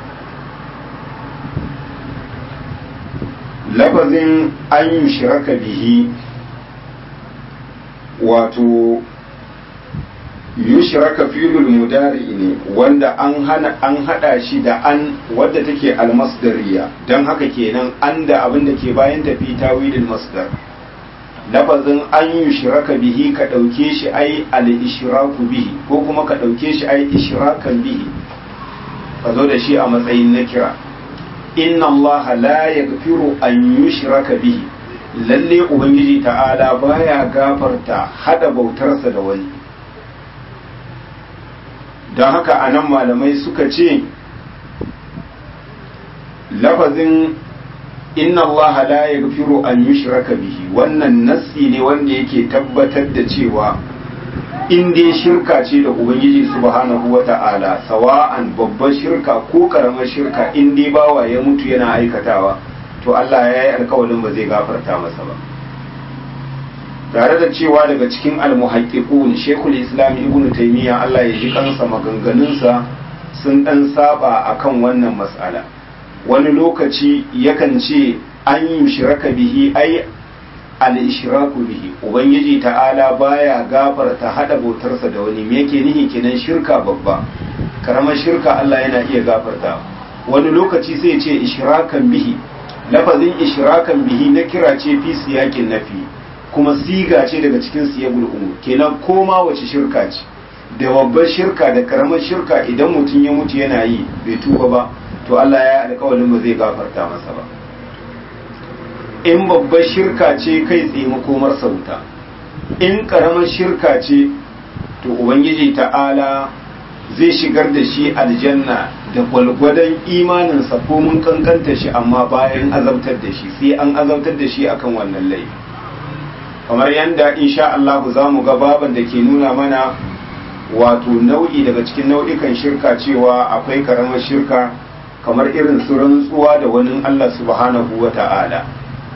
lafazin an yi shiraka bihi wato yushraka filul mudari ne wanda an hana an hada shi da an wadda take almasdariya dan haka kenan an da abin da ke bayan tafi tawilin masdar lafazin an yushraka bihi ka dauke shi ai al-ishraku bihi ko kuma ka dauke shi ai ishrakan bihi ka zo da shi a matsayin na kira inna Allah la yaghfiru an yushraka bihi lalle ubangiji ta'ala baya gafarta hada bautarsa da wani don haka a nan malamai suka ce lafazin inna Allah la yaghfiru an yushraka bihi wannan nassi ne wanda yake tabbatar da cewa in dai shirka ce da ubangiji subhanahu wata'ala sawa'an babbar shirka ko karamar shirka in dai bawa ya mutu yana aikatawa to Allah ya yi alkawarin ba zai gafarta masa ba tare da cewa daga cikin almuhaqqiqun Sheikhul Islam Ibn Taymiyyah Allah ya ji kansa maganganunsa sun dan saba akan wannan mas'ala wani lokaci yakan ce an yi shiraka bihi ai al-ishraku bihi ubangiji ta'ala baya gafarta hada bautarsa da wani me yake nihi kenan shirka babba karamar shirka Allah yana iya gafarta wani lokaci sai ce ishrakan bihi lafazin ishrakan bihi na kira ce fi siyakin nafi kuma siga ce daga cikin siyagul umur kenan koma wace shirka ce da babbar shirka da karamar shirka idan mutum ya mutu yana yi bai tuba ba to Allah ya alƙawarin ba zai gafarta masa ba in babbar shirka ce kai tsaye makomar sauta in karamar shirka ce to ubangiji ta'ala zai shigar da shi aljanna da gwalgwadon imaninsa ko mun kankanta shi amma bayan azabtar da shi sai an azabtar da shi akan wannan laifi kamar yadda insha Allah za mu ga baban da ke nuna mana wato nau'i daga cikin nau'ikan shirka cewa akwai karamar shirka kamar irin su rantsuwa da wani Allah subhanahu wa ta'ala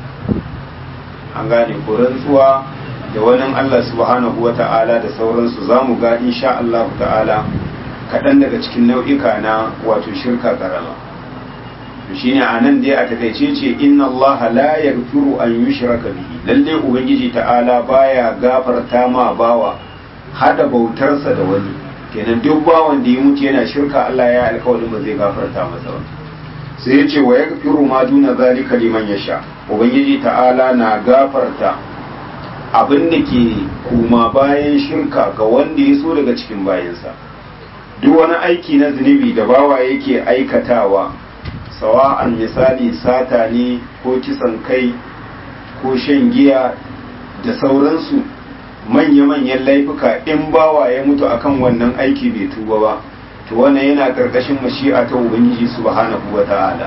an gane ko rantsuwa da wani Allah subhanahu wa ta'ala da sauransu za mu ga insha Allah ta'ala kaɗan daga cikin nau'ika na wato shirka karama shi ne a nan dai a takaice ce inna Allah la yaghfiru an yushraka bihi lalle ubangiji ta'ala baya gafarta ma bawa hada bautarsa da wani kenan duk bawan da ya mutu yana shirka Allah ya alƙawarin ba zai gafarta masa ba sai ya ce wa yaghfiru ma duna zalika liman yasha ubangiji ta'ala na gafarta abin da ke kuma bayan shirka ga wanda ya so daga cikin bayansa duk wani aiki na zunubi da bawa yake aikatawa sawa'an misali sata ne ko kisan kai ko shan giya da sauransu manya-manyan laifuka in bawa ya mutu akan wannan aiki bai tuba ba to wannan yana karkashin mashi'a ta ubangiji subhanahu wa ta'ala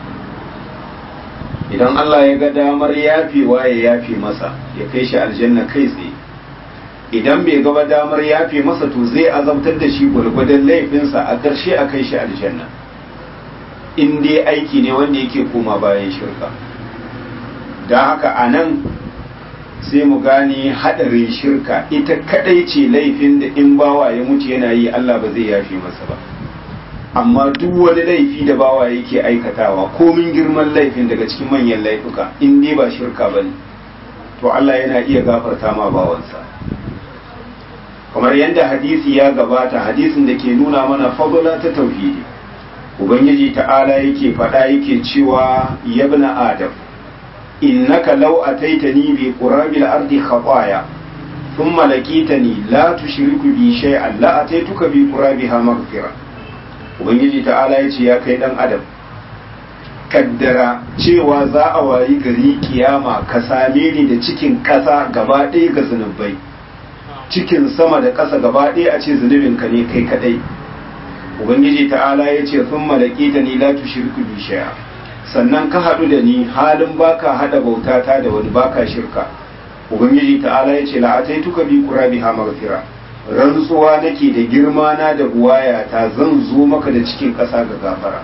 idan Allah ya ga damar yafewa ya yafe masa ya kai shi aljanna kai tsaye idan bai gaba damar yafe masa to zai azabtar da shi gwargwadon laifinsa a ƙarshe a kai shi aljanna in dai aiki ne wanda yake koma bayan shirka da haka a nan sai mu gane haɗarin shirka ita kadai ce laifin da in bawa ya mutu yana yi Allah ba zai yafe masa ba amma duk wani laifi da bawa yake aikatawa komin girman laifin daga cikin manyan laifuka in dai ba shirka bane to Allah yana iya gafarta ma bawansa kamar yadda hadisi ya gabata hadisin da ke nuna mana fadla ta tauhidi ubangiji ta'ala yake faɗa yake cewa yabna adam innaka law ataitani bi qurabil ardi khataya thumma laqitani la tushriku bi shay'an la ataituka bi qurabiha maghfira ubangiji ta'ala yace ya kai dan adam kaddara cewa za a wayi gari kiyama ka same ni da cikin ƙasa gaba ɗaya ga zunubai cikin sama da ƙasa gaba ɗaya a ce zunubinka ne kai kadai ubangiji ta'ala ya ce sun malaki da ni la tushirku bi shay'a sannan ka haɗu da ni halin baka haɗa bautata da wani baka shirka ubangiji ta'ala ya ce la'ataituka bi qurabiha maghfira rantsuwa nake da girma na da buwaya ta zan zo maka da cikin ƙasa ga gafara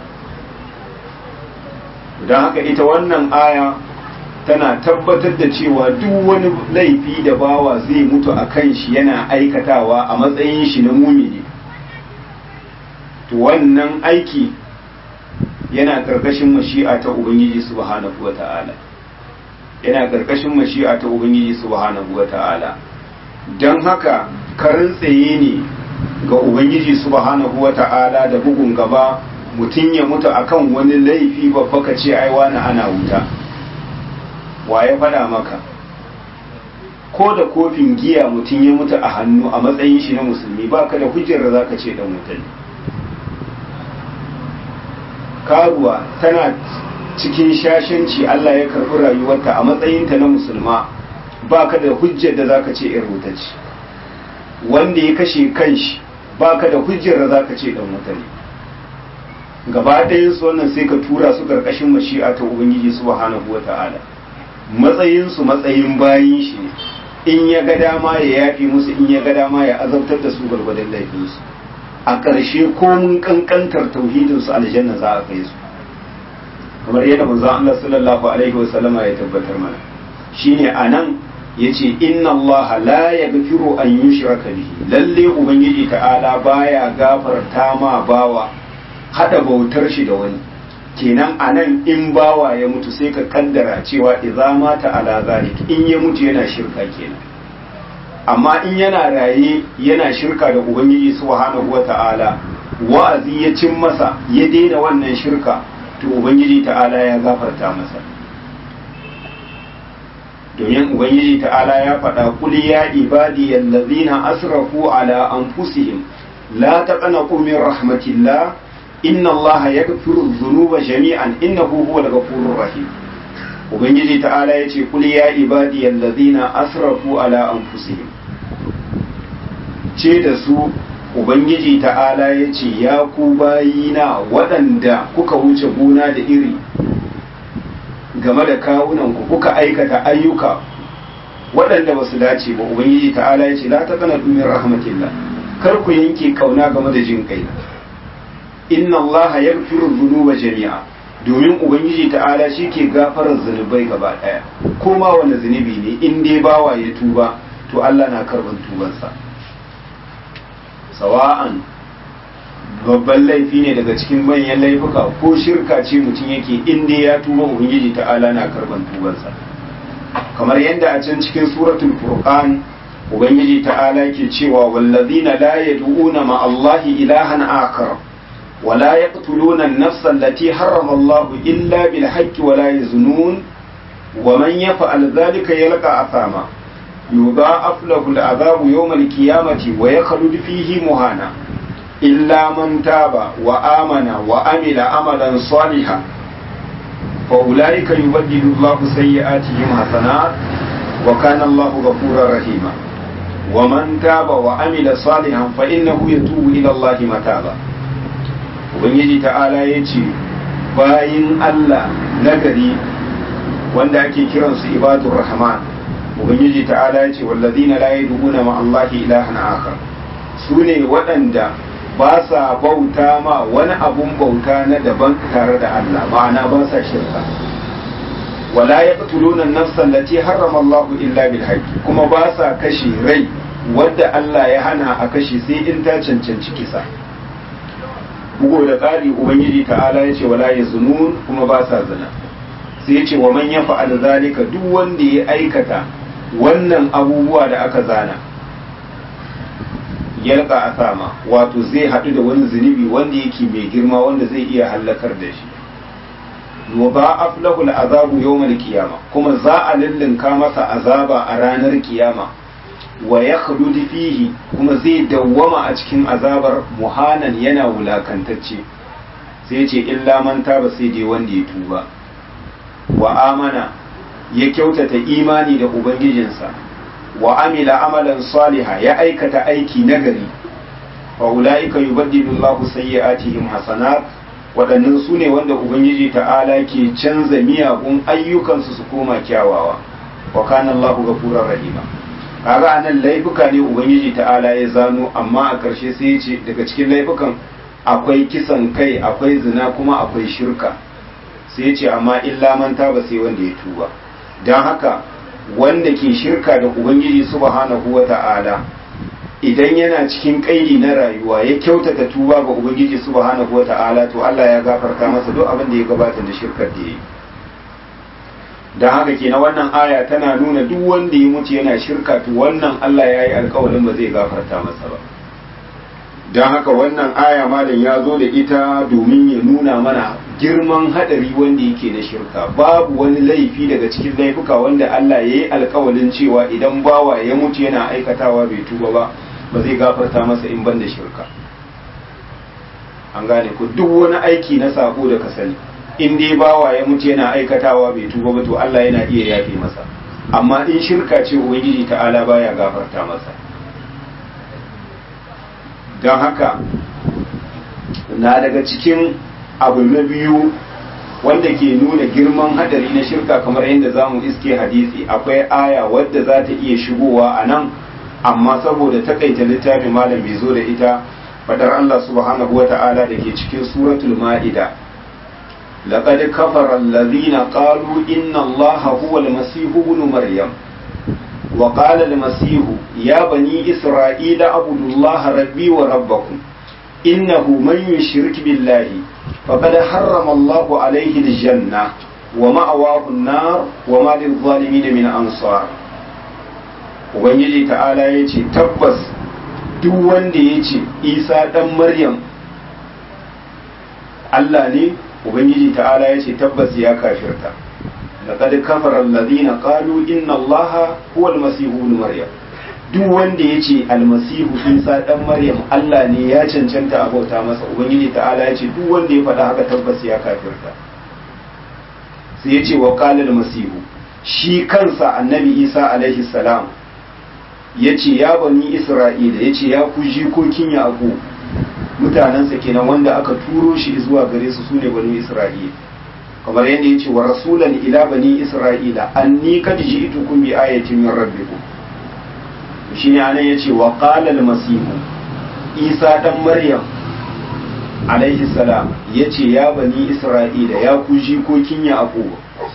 don haka ita wannan aya tana tabbatar da cewa duk wani laifi da bawa zai mutu a kan shi yana aikatawa a matsayin shi na mumini to wannan aiki yana karkashin mashi'a ta ubangiji subhanahu wata'ala yana karkashin mashi'a ta ubangiji subhanahu wata'ala don haka karin tsaye ne ga ubangiji subhanahu wata'ala da bugun gaba mutum ya mutu akan wani laifi babba ka ce ai wani ana wuta wa ya faɗa maka ko da kofin giya mutum ya mutu a hannu a matsayin shi na musulmi ba ka da hujjar da za ka ce dan wuta ne karuwa tana cikin shashanci Allah ya karɓi rayuwarta a matsayinta na musulma ba ka da hujjar da za ka ce ‘yar wuta ce wanda ya kashe kanshi ba ka da hujjar da za ka ce ɗan wuta ne gaba ɗayansu wannan sai ka tura su ƙarƙashin mashi'a ta ubangiji subhanahu wa ta'ala matsayinsu matsayin bayin shi ne in ya ga dama ya yafi musu in ya ga dama ya azabtar da su gwargwadon laifinsu a ƙarshe komun ƙanƙantar tauhidinsu aljanna za a kai su kamar yadda manzon Allah sallallahu alaihi wa sallama ya tabbatar mana shine anan yace inna Allah la yaghfiru an yushraka bihi lalle ubangiji ta'ala baya gafarta ma bawa hada bautar shi da wani kenan anan in bawa ya mutu sai ka kaddara cewa idza mata ala zalik in ya mutu yana shirka kenan amma in yana raye yana shirka da ubangiji subhanahu wata'ala wa'azi ya cin masa ya daina wannan shirka to ubangiji ta'ala ya gafarta masa domin ubangiji ta'ala ya faɗa kul ya ibadi allazina asrafu ala anfusihim la taqnatu min rahmatillah inna allaha yaghfiru dhunuba jami'an innahu huwal ghafurur rahim ubangiji ta'ala yace kul ya ibadi allazina asrafu ala anfusihim ce da su ubangiji ta'ala yace ya ku bayina waɗanda kuka wuce gona da iri game da kawunanku kuka aikata ayyuka waɗanda ba su dace ba ubangiji ta'ala ya ce la ta kana dumin rahmatillah kar ku yanke kauna game da jin kai inna allaha yaghfiru dhunuba jami'a domin ubangiji ta'ala shi ke gafarar zunubai gaba ɗaya ko ma wani zunubi ne in dai bawa ya tuba to Allah na karban tubansa sawa'an babban laifi ne daga cikin manyan laifuka ko shirka ce mutum yake inda ya tuba ubangiji ta'ala na karban tubansa kamar yadda a can cikin suratul furqan ubangiji ta'ala ke cewa wallazina la yad'una ma allahi ilahan akar wa la yaqtuluna an-nafsa allati harrama allah illa bil haqqi wa la yaznun wa man yaf'al dhalika yalqa athama yudha'af lahu al-'adhabu yawm al-qiyamati wa yakhlud fihi muhana إلا من تاب وآمن وعمل عملا صالحا فأولئك يبدل الله سيئاتهم حسنات وكان الله غفورا رحيما ومن تاب وعمل صالحا فإنه يتوب إلى الله متابا ubangiji ta'ala ya ce bayin Allah nagari wanda ake kiransu ibadur rahman ubangiji ta'ala ya ce wallazina la yad'una ma Allahi ilahan akhar su ne waɗanda ba sa bauta ma wani abun bauta na daban tare da Allah ma'ana ba sa shirka wala yaqtuluna an-nafsa allati harrama Allah illa bil haqqi kuma ba sa kashe rai wadda Allah ya hana a kashe sai in ta cancanci kisa bugo da ƙari ubangiji ta'ala ya ce wala yazunun kuma ba sa zina sai ya ce wa man yafa'al zalika duk wanda ya aikata wannan abubuwa da aka zana yalka a sama wato zai haɗu da wani zunubi wanda yake mai girma wanda zai iya hallakar da shi wa ba aflahul azabu yawmal qiyama kuma za a lullunka masa azaba a ranar kiyama wa yakhlud fihi kuma zai dawwama a cikin azabar muhanan yana wulakantacce sai ce illa man taba sai dai wanda ya tuba wa amana ya kyautata imani da ubangijinsa wa amila amalan saliha ya aikata aiki nagari fa ulaika yubaddilu Allahu sayyi'atihim hasanat waɗannan su ne wanda ubangiji ta'ala ke canza miyagun ayyukansu su koma kyawawa wa kana Allahu ghafurur rahima kaga anan laifuka ne ubangiji ta'ala ya zano amma a ƙarshe sai ya ce daga cikin laifukan akwai kisan kai akwai zina kuma akwai shirka sai ya ce amma illa man taba sai wanda ya tuba don haka wanda ke shirka da ubangiji subhanahu wa ta'ala idan yana cikin kaidi na rayuwa ya kyautata tuba ga ubangiji subhanahu wa ta'ala to Allah ya gafarta masa duk abin da ya gabata da shirkar da ya yi don haka ke na wannan aya tana nuna duk wanda ya mutu yana shirka to wannan Allah ya yi alkawarin ba zai gafarta masa ba don haka wannan aya malam ya zo da ita domin ya nuna mana girman hadari wanda yake na shirka babu wani laifi daga cikin laifuka wanda Allah ya yi alkawalin cewa idan bawa ya mutu yana aikatawa bai tuba ba ba zai gafarta masa in ban da shirka an gane ku duk wani aiki na sako da ka sani in dai bawa ya mutu yana aikatawa bai tuba ba to Allah yana iya yafe masa amma in shirka ce ubangiji ta'ala baya gafarta masa don haka na daga cikin abu na biyu wanda ke nuna girman hadari na shirka kamar yadda za mu iske hadisi akwai aya wadda za ta iya shigowa a nan amma saboda takaita littafin malam bai zo da ita fadar Allah subhanahu wa ta'ala da ke cikin suratul ma'ida لقد كفر الذين قالوا إن الله هو المسيح ابن مريم وقال المسيح يا بني إسرائيل اعبدوا الله ربي وربكم إنه من يشرك بالله فقد حرم الله عليه الجنة ومأواه النار وما للظالمين من أنصار Ubangiji ta'ala ya ce tabbas duk wanda ya ce Isa ɗan Maryam Allah ne Ubangiji ta'ala ya ce tabbas ya kafirta laqad kafara alladhina qalu inna allaha huwa almasihu ibn maryam duk wanda yace almasihu isa dan maryam Allah ne ya cancanta a bauta masa ubangiji ta'ala yace duk wanda ya faɗa haka tabbas ya kafirta sai yace wa qala almasihu shi kansa annabi isa alaihi salam yace ya bani isra'ila yace ya ku jikokin yaqub mutanensa kenan wanda aka turo shi zuwa gare su sune bani isra'ila kamar yadda ya ce wa rasulan ila bani isra'ila anni kad ji'tukum bi ayatin min rabbikum shine anan yace wa qala al-masih isa dan maryam alaihi salam yace ya bani isra'ila ya ku jikokin yaqub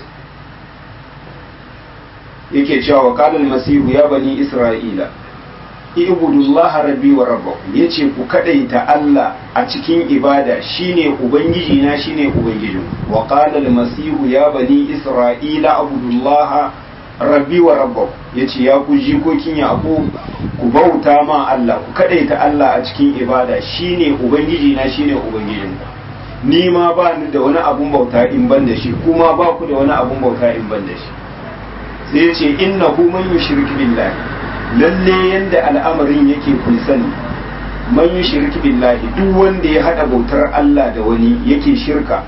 yake cewa wa qala al-masih ya bani isra'ila ibudullah rabbi wa rabbakum yace ku kadaita Allah a cikin ibada shine ubangiji na shine ubangijin wa qala al-masih ya bani isra'ila abudullah rabbi wa rabbakum yace ya ku jikokin yaqub ku bauta ma Allah ku kadaita Allah a cikin ibada shine ubangiji na shine ubangijin ni ma ba ni da wani abun bauta in ban da shi kuma ba ku da wani abun bauta in ban da shi sai yace innahu man yushrik billahi lalle yanda al'amarin yake kun sani man yi shirki billahi duk wanda ya hada bautar Allah da wani yake shirka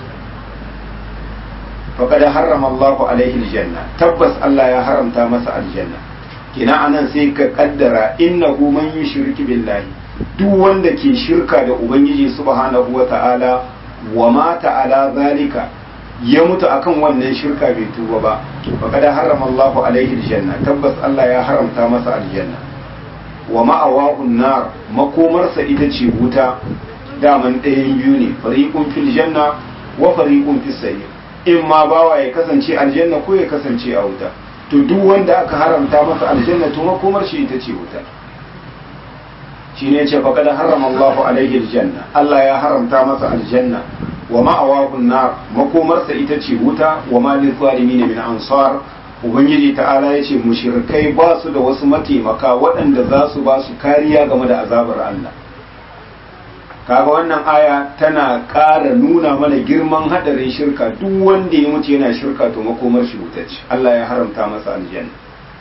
faqad harrama Allahu alaihi aljanna tabbas Allah ya haramta masa aljanna kina anan sai ka kaddara innahu man yushrik billahi duk wanda ke shirka da ubangiji subhanahu wata'ala wa mata ala zalika ya mutu akan wannan shirka bai tuba ba faqad harrama Allah alaihi aljanna tabbas Allah ya haramta masa aljanna wa ma'awahu nar makomarsa ita ce wuta daman ɗayan biyu ne fariqun fil janna wa fariqun fis sayyi in ma bawa ya kasance aljanna ko ya kasance a wuta to duk wanda aka haramta masa aljanna to makomar shi ita ce wuta shine ce faqad harrama Allah alaihi aljanna Allah ya haramta masa aljanna wa ma'awahun nar makomarsa ita ce wuta wa malin zalimin min ansar ubangiji ta'ala yace mushrikai ba su da wasu mataimaka waɗanda za su ba su kariya game da azabar Allah kaga wannan aya tana ƙara nuna mana girman hadarin shirka duk wanda ya mutu yana shirka to makomar shi wuta ce Allah ya haramta masa aljanna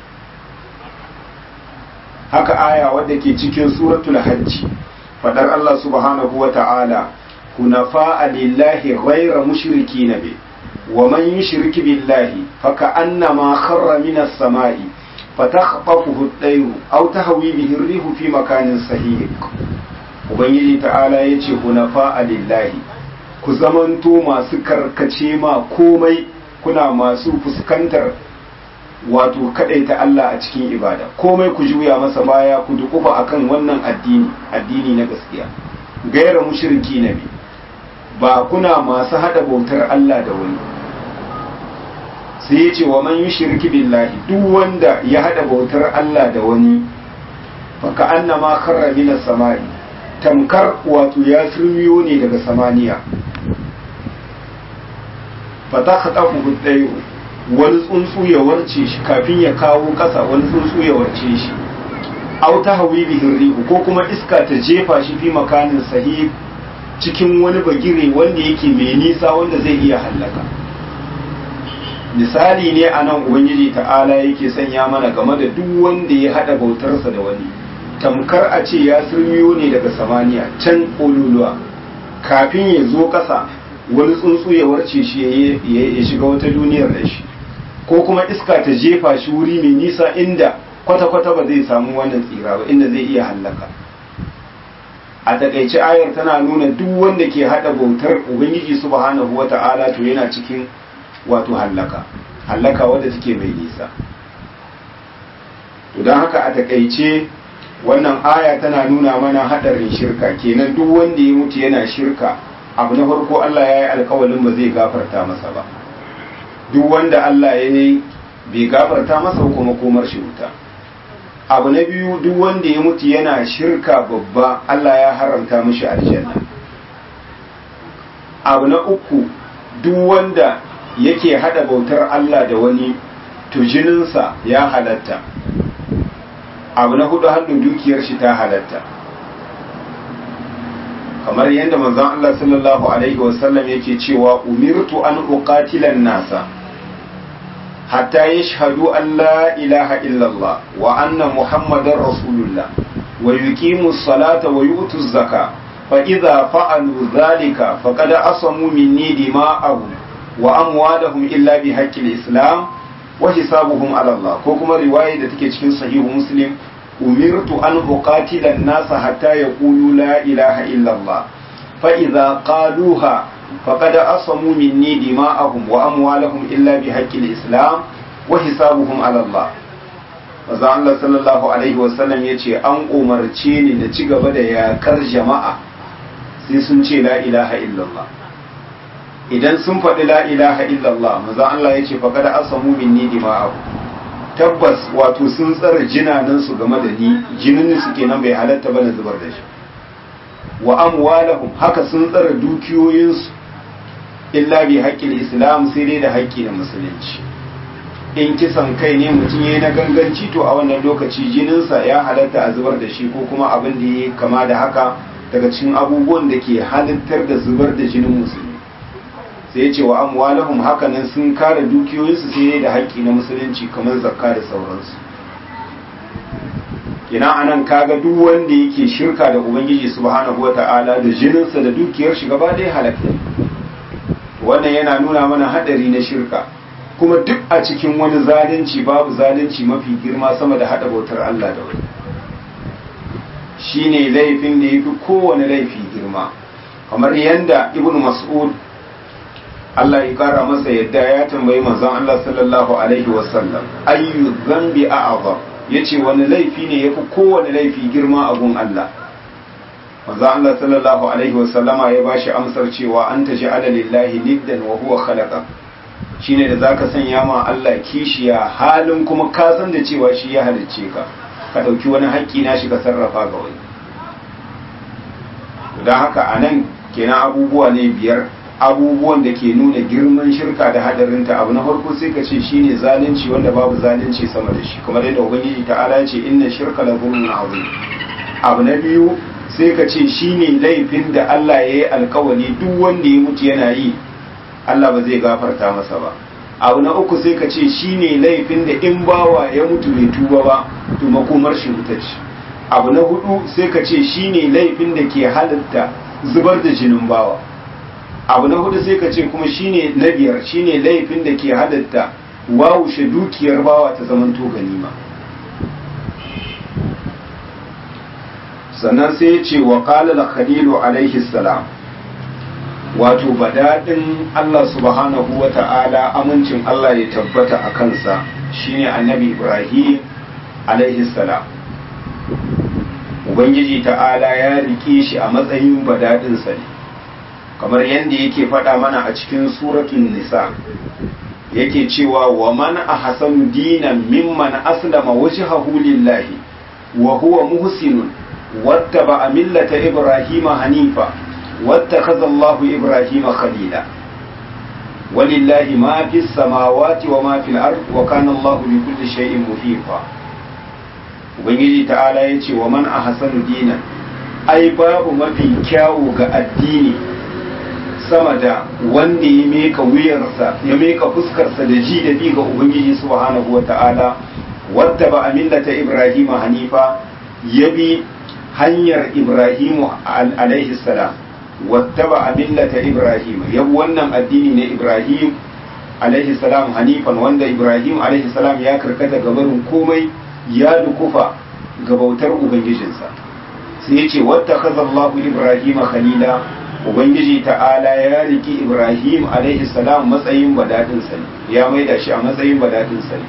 haka aya wadda ke cikin suratul hajji fadar Allah subhanahu wa ta'ala حنفاء لله غير مشركين به ومن يشرك بالله فكأنما خر من السماء فتخطفه الطير أو تهوي به الريح في مكان سهيق ubangiji ta'ala ya ce hunafa lillahi ku zamanto masu karkace ma komai kuna masu fuskantar wato ta Allah a cikin ibada komai ku juya masa baya ku dukufa akan wannan addini addini na gaskiya gaira mushriki nabi ba kuna masu hada bautar Allah da wani sai ya ce wa man shirki billahi duk wanda ya hada bautar Allah da wani fa ka annama kharra min samai tamkar wato ya surmiyo ne daga samaniya fa ta khatafu hudayyu wani tsuntsu ya warce shi kafin ya kawo kasa wani tsuntsu ya warce shi aw tahwi bihi rihu ko kuma iska ta jefa shi fi makanin sahih cikin wani bagire wanda yake mai nisa wanda zai iya hallaka misali ne a nan ubangiji ta'ala yake sanya mana game da duk wanda ya hada bautarsa da wani tamkar a ce ya surmiyo ne daga samaniya can ƙololuwa kafin ya zo ƙasa wani tsuntsu ya warce shi ya shiga wata duniyar da shi ko kuma iska ta jefa shi wuri mai nisa inda kwata-kwata ba zai samu wannan tsira ba inda zai iya hallaka a takaice ayar tana nuna duk wanda ke hada bautar ubangiji subhanahu wata'ala to yana cikin wato hallaka hallaka wadda take mai nisa to don haka a takaice wannan aya tana nuna mana hadarin shirka kenan duk wanda ya mutu yana shirka abu na farko Allah ya yi alkawalin ba zai gafarta masa ba duk wanda Allah ya yi bai gafarta masa kuma komar shi wuta abu na biyu duk wanda ya mutu yana shirka babba Allah ya haramta mishi aljanna abu na uku duk wanda yake hada bautar Allah da wani to jininsa ya halatta abu na hudu hannun dukiyar shi ta halatta kamar yadda manzon Allah sallallahu alaihi wasallam yake cewa umirtu an uqatilan nasa hatta yashhadu an la ilaha illallah wa anna muhammadar rasulullah wa yuqimu salata wa yu'tu zaka fa idza fa'alu dhalika faqad asamu minni dima'ahum wa amwalahum illa bi haqqil islam wa hisabuhum ala Allah ko kuma riwaya da take cikin sahihu muslim umirtu an uqatila an-nasa hatta yaqulu la ilaha illa Allah fa idza qaluha faqad asamu minni dima'ahum wa amwalahum illa bi haqqil islam wa hisabuhum ala Allah Maza Allah sallallahu alaihi wa sallam yace an umarce ni da ci gaba da yakar jama'a sai sun ce la ilaha illallah idan sun faɗi la ilaha illallah maza Allah ya ce faƙa da asamu minni dima'ahu tabbas wato sun tsara jinanan su game da ni jinin su kenan bai halatta ba na zubar da shi wa amwalahum haka sun tsara dukiyoyinsu illa bi haƙƙin islam sai dai da haƙƙi na musulunci in kisan kai ne mutum ya yi na ganganci to a wannan lokaci jininsa ya halatta a zubar da shi ko kuma abin da ya kama da haka daga cikin abubuwan da ke halittar da zubar da jinin musulmi sai ya ce wa amwalahum hakanan sun kare dukiyoyinsu sai da haƙƙi na musulunci kamar zakka da sauransu ina anan kaga duk wanda yake shirka da ubangiji subhanahu wata'ala da jininsa da dukiyar shi gaba ɗaya halakta wannan yana nuna mana hadari na shirka kuma duk a cikin wani zalunci babu zalunci mafi girma sama da hada bautar Allah da wani shine laifin da yafi kowane laifi girma kamar yanda ibnu mas'ud Allah ya kara masa yadda ya tambayi manzon Allah sallallahu alaihi wasallam ayyu dhanbi a'zam yace wani laifi ne yafi kowane laifi girma a gun Allah manzon Allah sallallahu alaihi wasallama ya bashi amsar cewa anta ja'ala lillahi niddan wa huwa khalaqa shine da zaka sanya ma Allah kishiya halin kuma ka san da cewa shi ya halicce ka ka dauki wani haƙƙi na shi ka sarrafa ga wani don haka anan kenan abubuwa ne biyar abubuwan da ke nuna girman shirka da hadarinta abu na farko sai ka ce shine zalunci wanda babu zalunci sama da shi kamar yadda ubangiji ta'ala ce inna shirka la zulmun azim abu na biyu sai ka ce shine laifin da Allah ya yi alkawari duk wanda ya mutu yana yi Allah ba zai gafarta masa ba abu na uku sai ka ce shine laifin da in bawa ya mutu bai tuba ba to makomar shi wuta ce abu na hudu sai ka ce shine laifin da ke halitta zubar da jinin bawa abu na hudu sai ka ce kuma shine na biyar shine laifin da ke halatta wawushe dukiyar bawa ta zamanto ganima sannan sai ya ce wa qala khalilu alaihi salam wato badadin Allah subhanahu wa ta'ala amincin Allah ya tabbata a kansa shine annabi Ibrahim alaihi salam ubangiji ta'ala ya rike shi a matsayin badadinsa ne kamar yadda yake faɗa mana a cikin suratun nisa yake cewa wa man ahsanu dinan mimman aslama wajhahu lillahi wa huwa muhsinun wattaba millata ibrahima hanifa wattakhadha Allahu ibrahima khalila walillahi ma fis samawati wa ma fil ard wa kana Allahu bi kulli shay'in muhifa ubangiji ta'ala ya ce wa man ahsanu dinan ai babu mafi kyawu ga addini sama da wanda ya meka wuyarsa ya meka fuskarsa da ji da bi ga ubangiji subhanahu wa ta'ala wadda ba a millata ibrahim hanifa ya bi hanyar ibrahimu alaihi salam wadda ba a millata ibrahim ya bi wannan addini na ibrahim alaihi salam hanifan wanda ibrahim alaihi salam ya karkata gabarin komai ya dukufa ga bautar ubangijinsa sai ya ce wadda kazallahu ibrahim khalila ubangiji ta'ala ya riki ibrahim alaihi salam matsayin badadin sa ya maida shi a matsayin badadin sa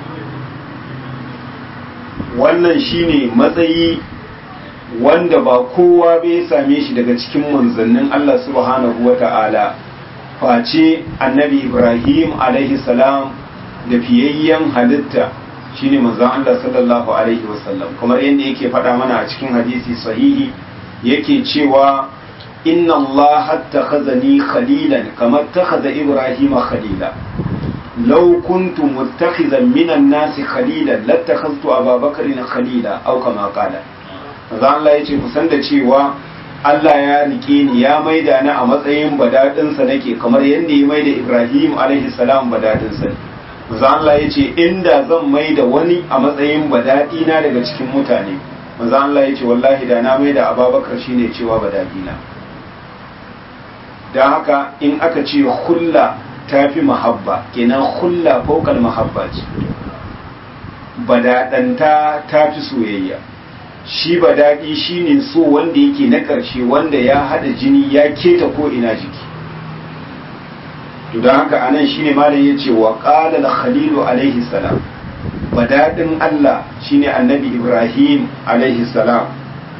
wannan shine matsayi wanda ba kowa bai same shi daga cikin manzannin Allah subhanahu wa ta'ala face annabi ibrahim alaihi salam da fiyayyen halitta shine manzon Allah sallallahu alaihi wasallam kamar yadda yake faɗa mana a cikin hadisi sahihi yake cewa inna Allah attakhazani khalilan kama attakhadha Ibrahim khalila law kuntu muttakhizan minan nas khalilan lattakhaztu Abu Bakr khalila aw kama qala manzon Allah yace kusan da cewa Allah ya rike ni ya maida ni a matsayin badadinsa nake kamar yadda ya maida Ibrahim alaihi salam badadinsa manzo Allah ya ce inda zan mai da wani a matsayin badadi na daga cikin mutane manzo Allah ya ce wallahi da na mai da Abubakar shine cewa badadi na dan haka in aka ce hulla tafi mahabba kenan hulla fawqal mahabba ce badadanta tafi soyayya shi badadi shine so wanda yake na ƙarshe wanda ya hada jini ya keta ko ina jiki to don haka anan shine malam ya ce wa qala khalilu alaihi salam badadin Allah shine annabi Ibrahim alaihi salam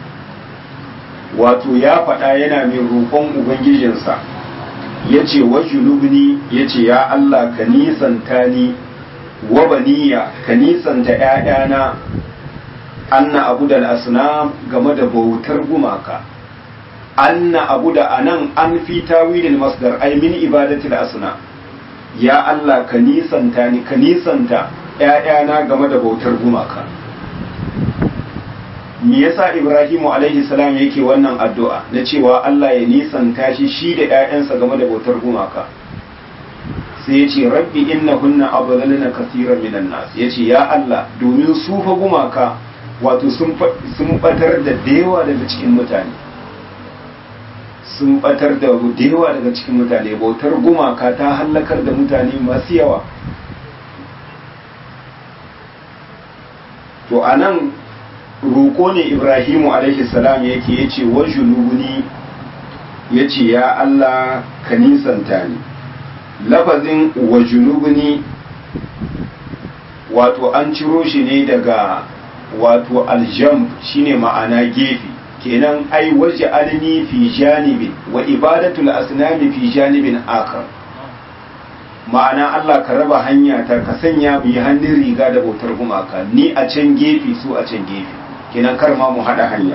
wato ya faɗa yana mai roƙon ubangijinsa ya ce wa junubni ya ce ya Allah ka nisanta ni wa baniya ka nisanta ‘ya'yana anna abu da asnam game da bautar gumaka anna abu da anan an fi tawilin masdar ay min ibadatil asna ya Allah ka nisanta ni ka nisanta ƴaƴana game da bautar gumaka me yasa Ibrahimu alaihi salam yake wannan addu'a na cewa Allah ya nisanta shi shi da ƴaƴansa game da bautar gumaka sai ya ce rabbi innahunna adlalna kaseeran minan nas yace ya Allah domin su fa gumaka wato sun batar da dewa daga cikin mutane sun batar da yawa daga cikin mutane bautar gumaka ta hallakar da mutane masu yawa to a nan roƙo ne ibrahimu salam yake ya ce wa junubuni ya ce ya allah ka nisanta ni lafazin wa junubuni wato an ciro shi ne daga wato aljamb shine ma'ana gefe kenan ai waje alni fi janibin wa ibadatul asnami fi janibin akhar ma'ana Allah ka raba hanya ta ka sanya mu yi hannun riga da bautar gumaka ni a can gefe su a can gefe kenan kar ma mu hada hanya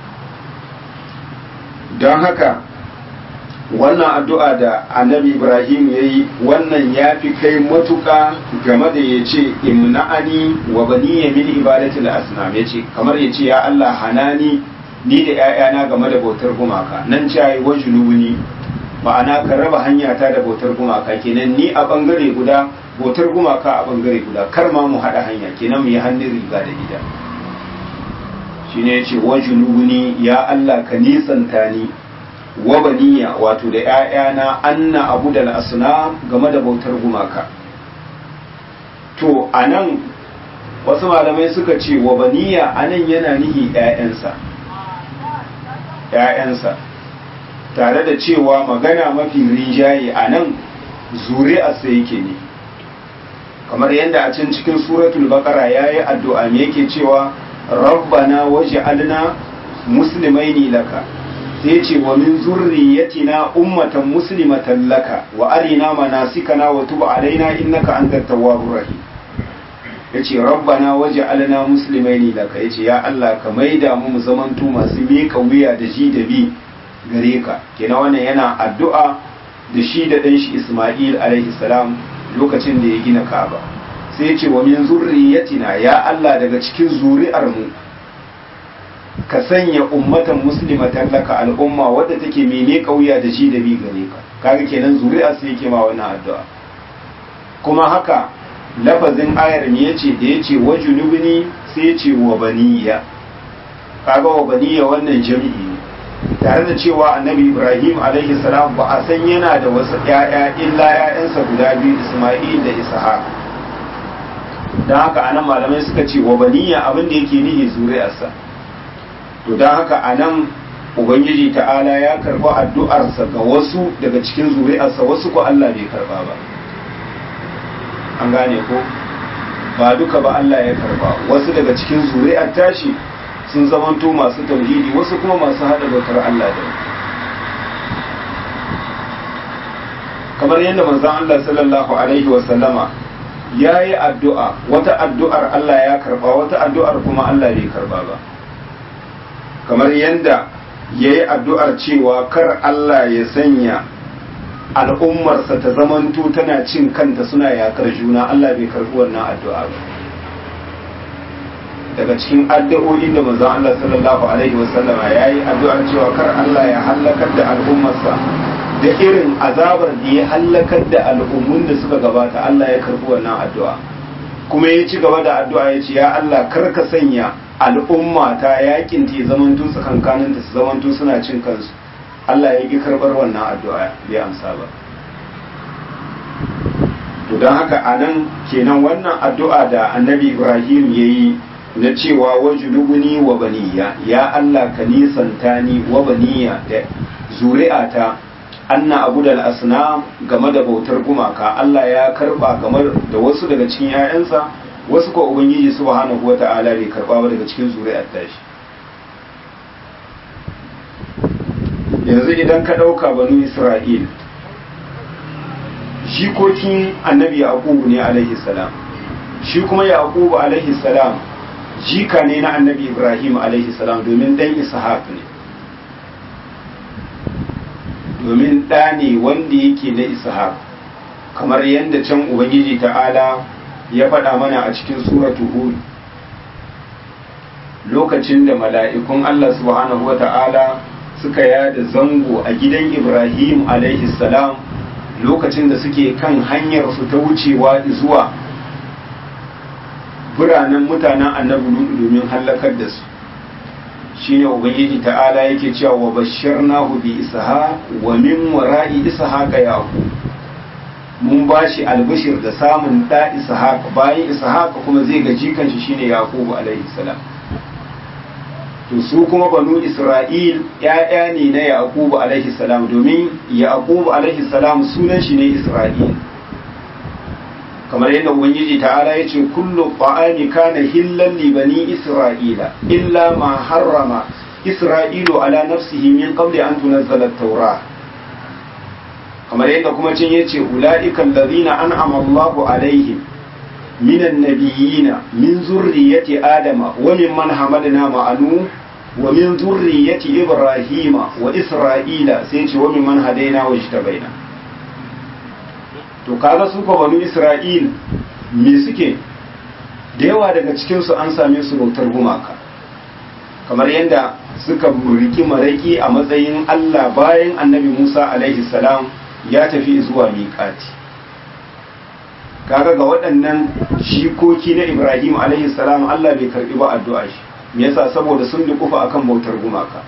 don haka wannan addu'a da annabi ibrahim ya yi wannan ya fi kai matuka game da ya ce imna'ani wa baniya min ibadatul asnam ya ce kamar ya ce ya Allah hanani ni da ‘ya'yana game da bautar gumaka nan ce yi wa junubuni ma'ana ka raba hanya ta da bautar gumaka kenan ni a bangare guda bautar gumaka a bangare guda kar ma mu haɗa hanya kenan mu yi hannun riga da gida shi ne ce wa junubuni ya Allah ka nisanta ni wa baniya wato da ‘ya'yana anna abu da asna game da bautar gumaka to a nan wasu malamai suka ce wa baniya a nan yana nihi ‘ya'yansa ‘ya'yansa tare da cewa magana mafi rinjaye a nan zuri'arsa yake ne kamar yadda a can cikin suratul baqara ya yi addu'a me yake cewa rabbana waje alna musulmai ne laka sai ce wa min zurriyatina ummatan muslimatan laka wa arina manasikana wa tub alaina innaka antat tawwabur rahim yace rabbana waj'alna muslimaini laka yace ya Allah ka maida mu mu zamanto masu miƙa wuya da ji da bi gare ka kenan wannan yana addu'a da shi da dan shi Isma'il alaihi salam lokacin da ya gina Ka'aba sai yace wa min zurriyatina ya Allah daga cikin zuri'ar mu ka sanya ummatan muslimatan laka al'umma wadda take mene kauya da shi da bi gare ka kaga kenan zuri'a sai yake ma wannan addu'a kuma haka lafazin ayar ne yace da yace wajunubni sai yace wa baniya kaga wa baniya wannan jami'i ne tare da cewa annabi ibrahim alaihi salam ba a san yana da wasu ƴaƴa illa ƴaƴansa guda biyu isma'il da ishaq don haka anan malamai suka ce wa baniya abin da yake nihi zuri'arsa to don haka anan ubangiji ta'ala ya karba addu'arsa ga wasu daga cikin zuri'arsa wasu ko Allah bai karba ba an gane ko ba duka ba Allah ya karba wasu daga cikin zuri'ar tashi sun zamanto masu tauhidi wasu kuma masu hada bautar Allah da kamar yadda manzon Allah sallallahu alaihi wa sallama ya yi addu'a wata addu'ar Allah ya karba wata addu'ar kuma Allah bai karba ba kamar yadda ya yi addu'ar cewa kar Allah ya sanya al'ummarsa ta zamanto tana cin kanta suna yakar juna Allah bai karbi wannan addu'a ba daga cikin addu'o'in da manzon Allah sallallahu alaihi wasallama ya yi addu'ar cewa kar Allah ya hallakar da al'ummarsa da irin azabar da ya hallakar da al'ummun da suka gabata Allah ya karbi wannan addu'a kuma ya ci gaba da addu'a ya ce ya Allah kar ka sanya al'umma ta yakin ta zamanto tsakankanin ta su zamanto suna cin kansu Allah ya ki karbar wannan addu'a bai amsa ba to don haka anan kenan wannan addu'a da annabi Ibrahim ya yi na cewa wajulubuni wa baniya ya Allah ka nisanta ni wa baniya da zuri'ata anna abu da asnam game da bautar gumaka Allah ya karba game da wasu daga cikin 'ya'yansa wasu ko ubangiji subhanahu wata'ala bai karba ba daga cikin zuri'ar tashi yanzu idan ka ɗauka banu isra'il jikokin annabi yaqubu ne alaihi salam shi kuma yaqubu alaihi salam jika ne na annabi ibrahim alaihi salam domin dan ishaq ne domin ɗa ne wanda yake na ishaq kamar yadda can ubangiji ta'ala ya faɗa mana a cikin suratu hud lokacin da mala'ikun allah subhanahu wa ta'ala suka yada zango a gidan ibrahim alaihi salam lokacin da suke kan hanyar su ta wucewa zuwa biranen mutanen annabi lutu domin hallakar da su shine ubangiji ta'ala yake cewa wa bashirnahu bi isha wa min wara'i ishaqa yaqub mun bashi albashir da samun da ishaq bayan ishaq kuma zai ga jikan shi shine yaqub alaihi salam to su kuma banu isra'il ya'ya ne na yaqub alaihi salam domin yaqub alaihi salam sunan shi ne isra'il kamar yadda ubangiji ta'ala ya ce kullu ta'ami kana hillan li bani isra'ila illa ma harrama isra'ilu ala nafsihi min qabli an tunazzala at-taura kamar yadda kuma cin yace ulaika allazina an'ama Allahu alaihim من النبيين من ذرية آدم وممن حملنا مع نوح ومن ذرية إبراهيم وإسرائيل سيتي وممن هدينا واجتبينا to kaga su ko banu Isra'il me suke da yawa daga cikinsu an same su bautar gumaka kamar yadda suka riki maraki a matsayin Allah bayan annabi Musa alaihi salam ya tafi zuwa miƙati kaga ga waɗannan shikoki na Ibrahim alaihi salam Allah bai karɓi ba addu'a shi me yasa saboda sun dukufa akan bautar gumaka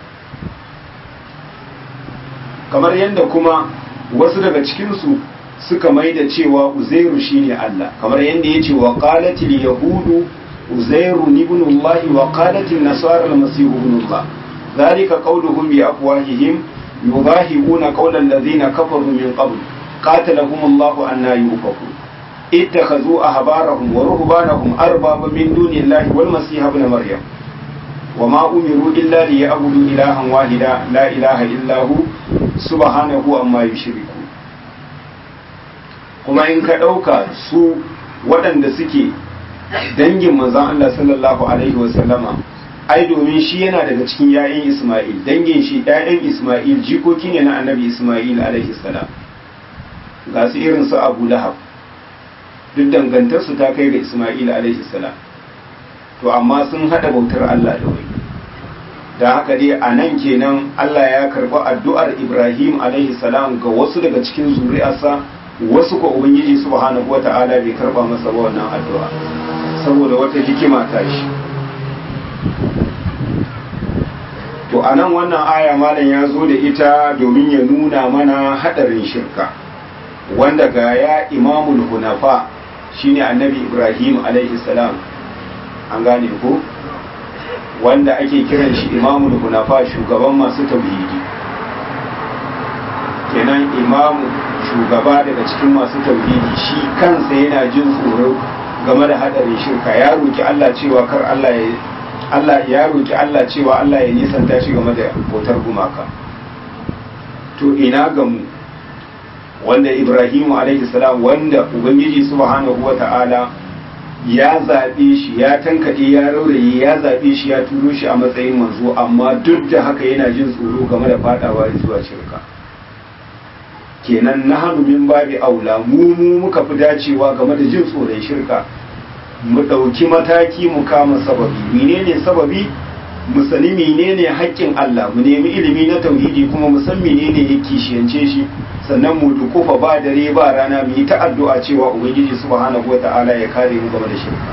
kamar yadda kuma wasu daga cikinsu suka mai da cewa uzairu shine Allah kamar yadda ya ce wa qalatil yahudu uzairu ibn Allah wa qalatil nasara al-masih ibn Allah zalika qawluhum bi afwahihim yudahibuna qawla alladhina kafaru min qabl qatalahum Allah anna yufakun اتخذوا أحبارهم ورهبانهم أربابا من دون الله والمسيح ابن مريم وما أمروا إلا ليعبدوا إلها واحدا لا إله إلا هو سبحانه أما يشركون kuma in ka ɗauka su waɗanda suke dangin manzan Allah sallallahu alaihi wasallama ai domin shi yana daga cikin ‘ya'yan Ismail dangin shi ‘ya'yan Ismail jikoki ne na annabi Ismail alaihi salam ga su irin su Abu Lahab duk dangantarsu ta kai ga Ismail alaihi salam to amma sun hada bautar Allah da wani da haka dai a nan kenan Allah ya karɓi addu'ar Ibrahim alaihi salam ga wasu daga cikin zuri'arsa wasu ko Ubangiji subhanahu wa ta'ala bai karɓa masa ba wannan addu'a saboda wata hikima ta shi to a nan wannan aya malam ya zo da ita domin ya nuna mana haɗarin shirka wanda ga ya imamul hunafa shine annabi Ibrahim alaihi salam an gane ko wanda ake kiran shi imamul hunafa shugaban masu tauhidi kenan imamu shugaba daga cikin masu tauhidi shi kansa yana jin tsoro game da hadarin shirka ya roki Allah cewa kar Allah ya Allah ya roki Allah cewa Allah ya nisanta shi game da bautar gumaka to ina ga mu wanda Ibrahimu alaihi salam wanda ubangiji subhanahu wata'ala ya zaɓe shi ya tankaɗe ya rauraye ya zaɓe shi ya turo shi a matsayin manzo amma duk da haka yana jin tsoro game da fadawa zuwa shirka kenan na hannu min babi aula mu mu muka fi dacewa game da jin tsoron shirka mu ɗauki mataki mu kama sababi menene sababi mu sani menene haƙƙin Allah mu nemi ilimi na tauhidi kuma mu san menene ya kishiyance shi sannan mu dukufa ba dare ba rana mu yi ta addu'a cewa ubangiji subhanahu wata'ala ya kare mu game da shirka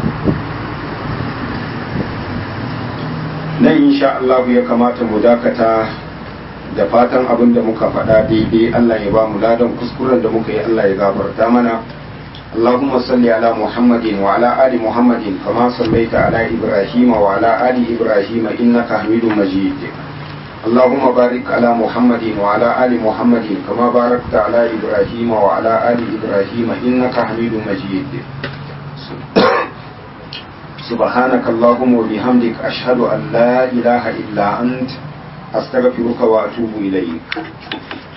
nan insha Allah ya kamata mu dakata da fatan abin da muka faɗa daidai Allah ya ba mu ladan kuskuren da muka yi Allah ya gafarta mana اللهم صل على محمد وعلى آل محمد كما صليت على إبراهيم وعلى آل إبراهيم إنك حميد مجيد اللهم بارك على محمد وعلى آل محمد كما باركت على إبراهيم وعلى آل إبراهيم إنك حميد مجيد سبحانك اللهم وبحمدك أشهد أن لا إله إلا أنت أستغفرك وأتوب إليك